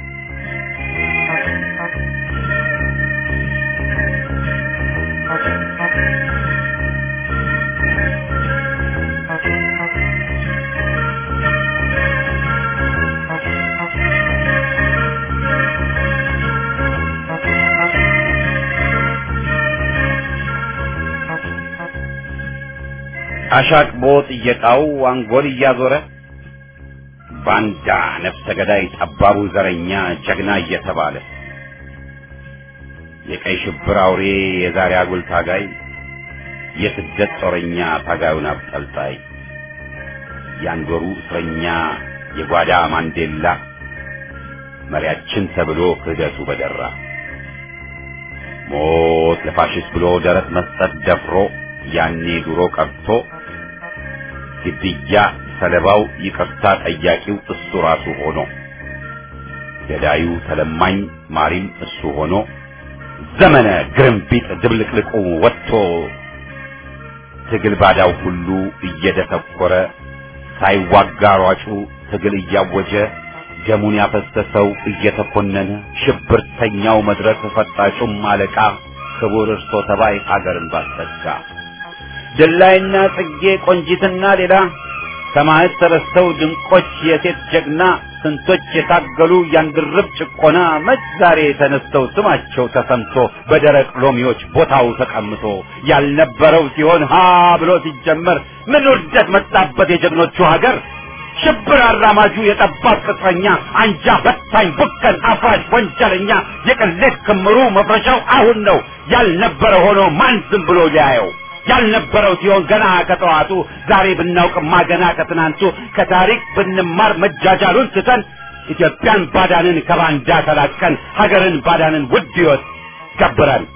Speaker 1: አሻቅቦ ጥየቃው አንጎል እያዞረ ባንዳ ነፍሰ ገዳይ ጠባቡ ዘረኛ ጀግና እየተባለ የቀይ ሽብር አውሬ የዛሬ አጉል ታጋይ የስደት ጦረኛ ታጋዩን አብጠልጣይ የአንዶሩ እስረኛ የጓዳ ማንዴላ መሪያችን ተብሎ ክህደቱ በደራ ሞት ለፋሽስት ብሎ ደረት መስጠት ደፍሮ ያኔ ድሮ ቀርቶ ግድያ ሰለባው ይቅርታ ጠያቂው እሱ ራሱ ሆኖ ገዳዩ ተለማኝ ማሪም እሱ ሆኖ ዘመነ ግርምቢጥ ድብልቅልቁ ወጥቶ ትግል ባዳው ሁሉ እየደተኮረ ሳይዋጋ ሯጩ ትግል እያወጀ ደሙን ያፈሰሰው እየተኮነነ ሽብርተኛው መድረክ ፈጣጩም አለቃ ክቡር እርሶ ተባይ ሀገርን ባስጠጋ ድላይና ጽጌ ቆንጂትና ሌላ ሰማዕት ተረስተው ድንቆች የሴት ጀግና ስንቶች የታገሉ ያንድርብ ጭቆና መች ዛሬ ተነስተው ስማቸው ተሰምቶ በደረቅ ሎሚዎች ቦታው ተቀምጦ ያልነበረው ሲሆን ሀ ብሎ ሲጀመር ምን ውርደት መጣበት የጀግኖቹ ሀገር ሽብር አራማጁ የጠባብ ቅጥረኛ አንጃ በታኝ ቡከን አፍራሽ ወንጀለኛ የቅሌት ክምሩ መፍረሻው አሁን ነው ያልነበረ ሆኖ ማን ዝም ብሎ ሊያየው ያልነበረው ሲሆን ገና ከጠዋቱ ዛሬ ብናውቅማ ገና ከትናንቱ ከታሪክ ብንማር መጃጃሉን ትተን ኢትዮጵያን ባዳንን ከባንዳ ተላቀን ሀገርን ባዳንን ውድ ሕይወት ገብረን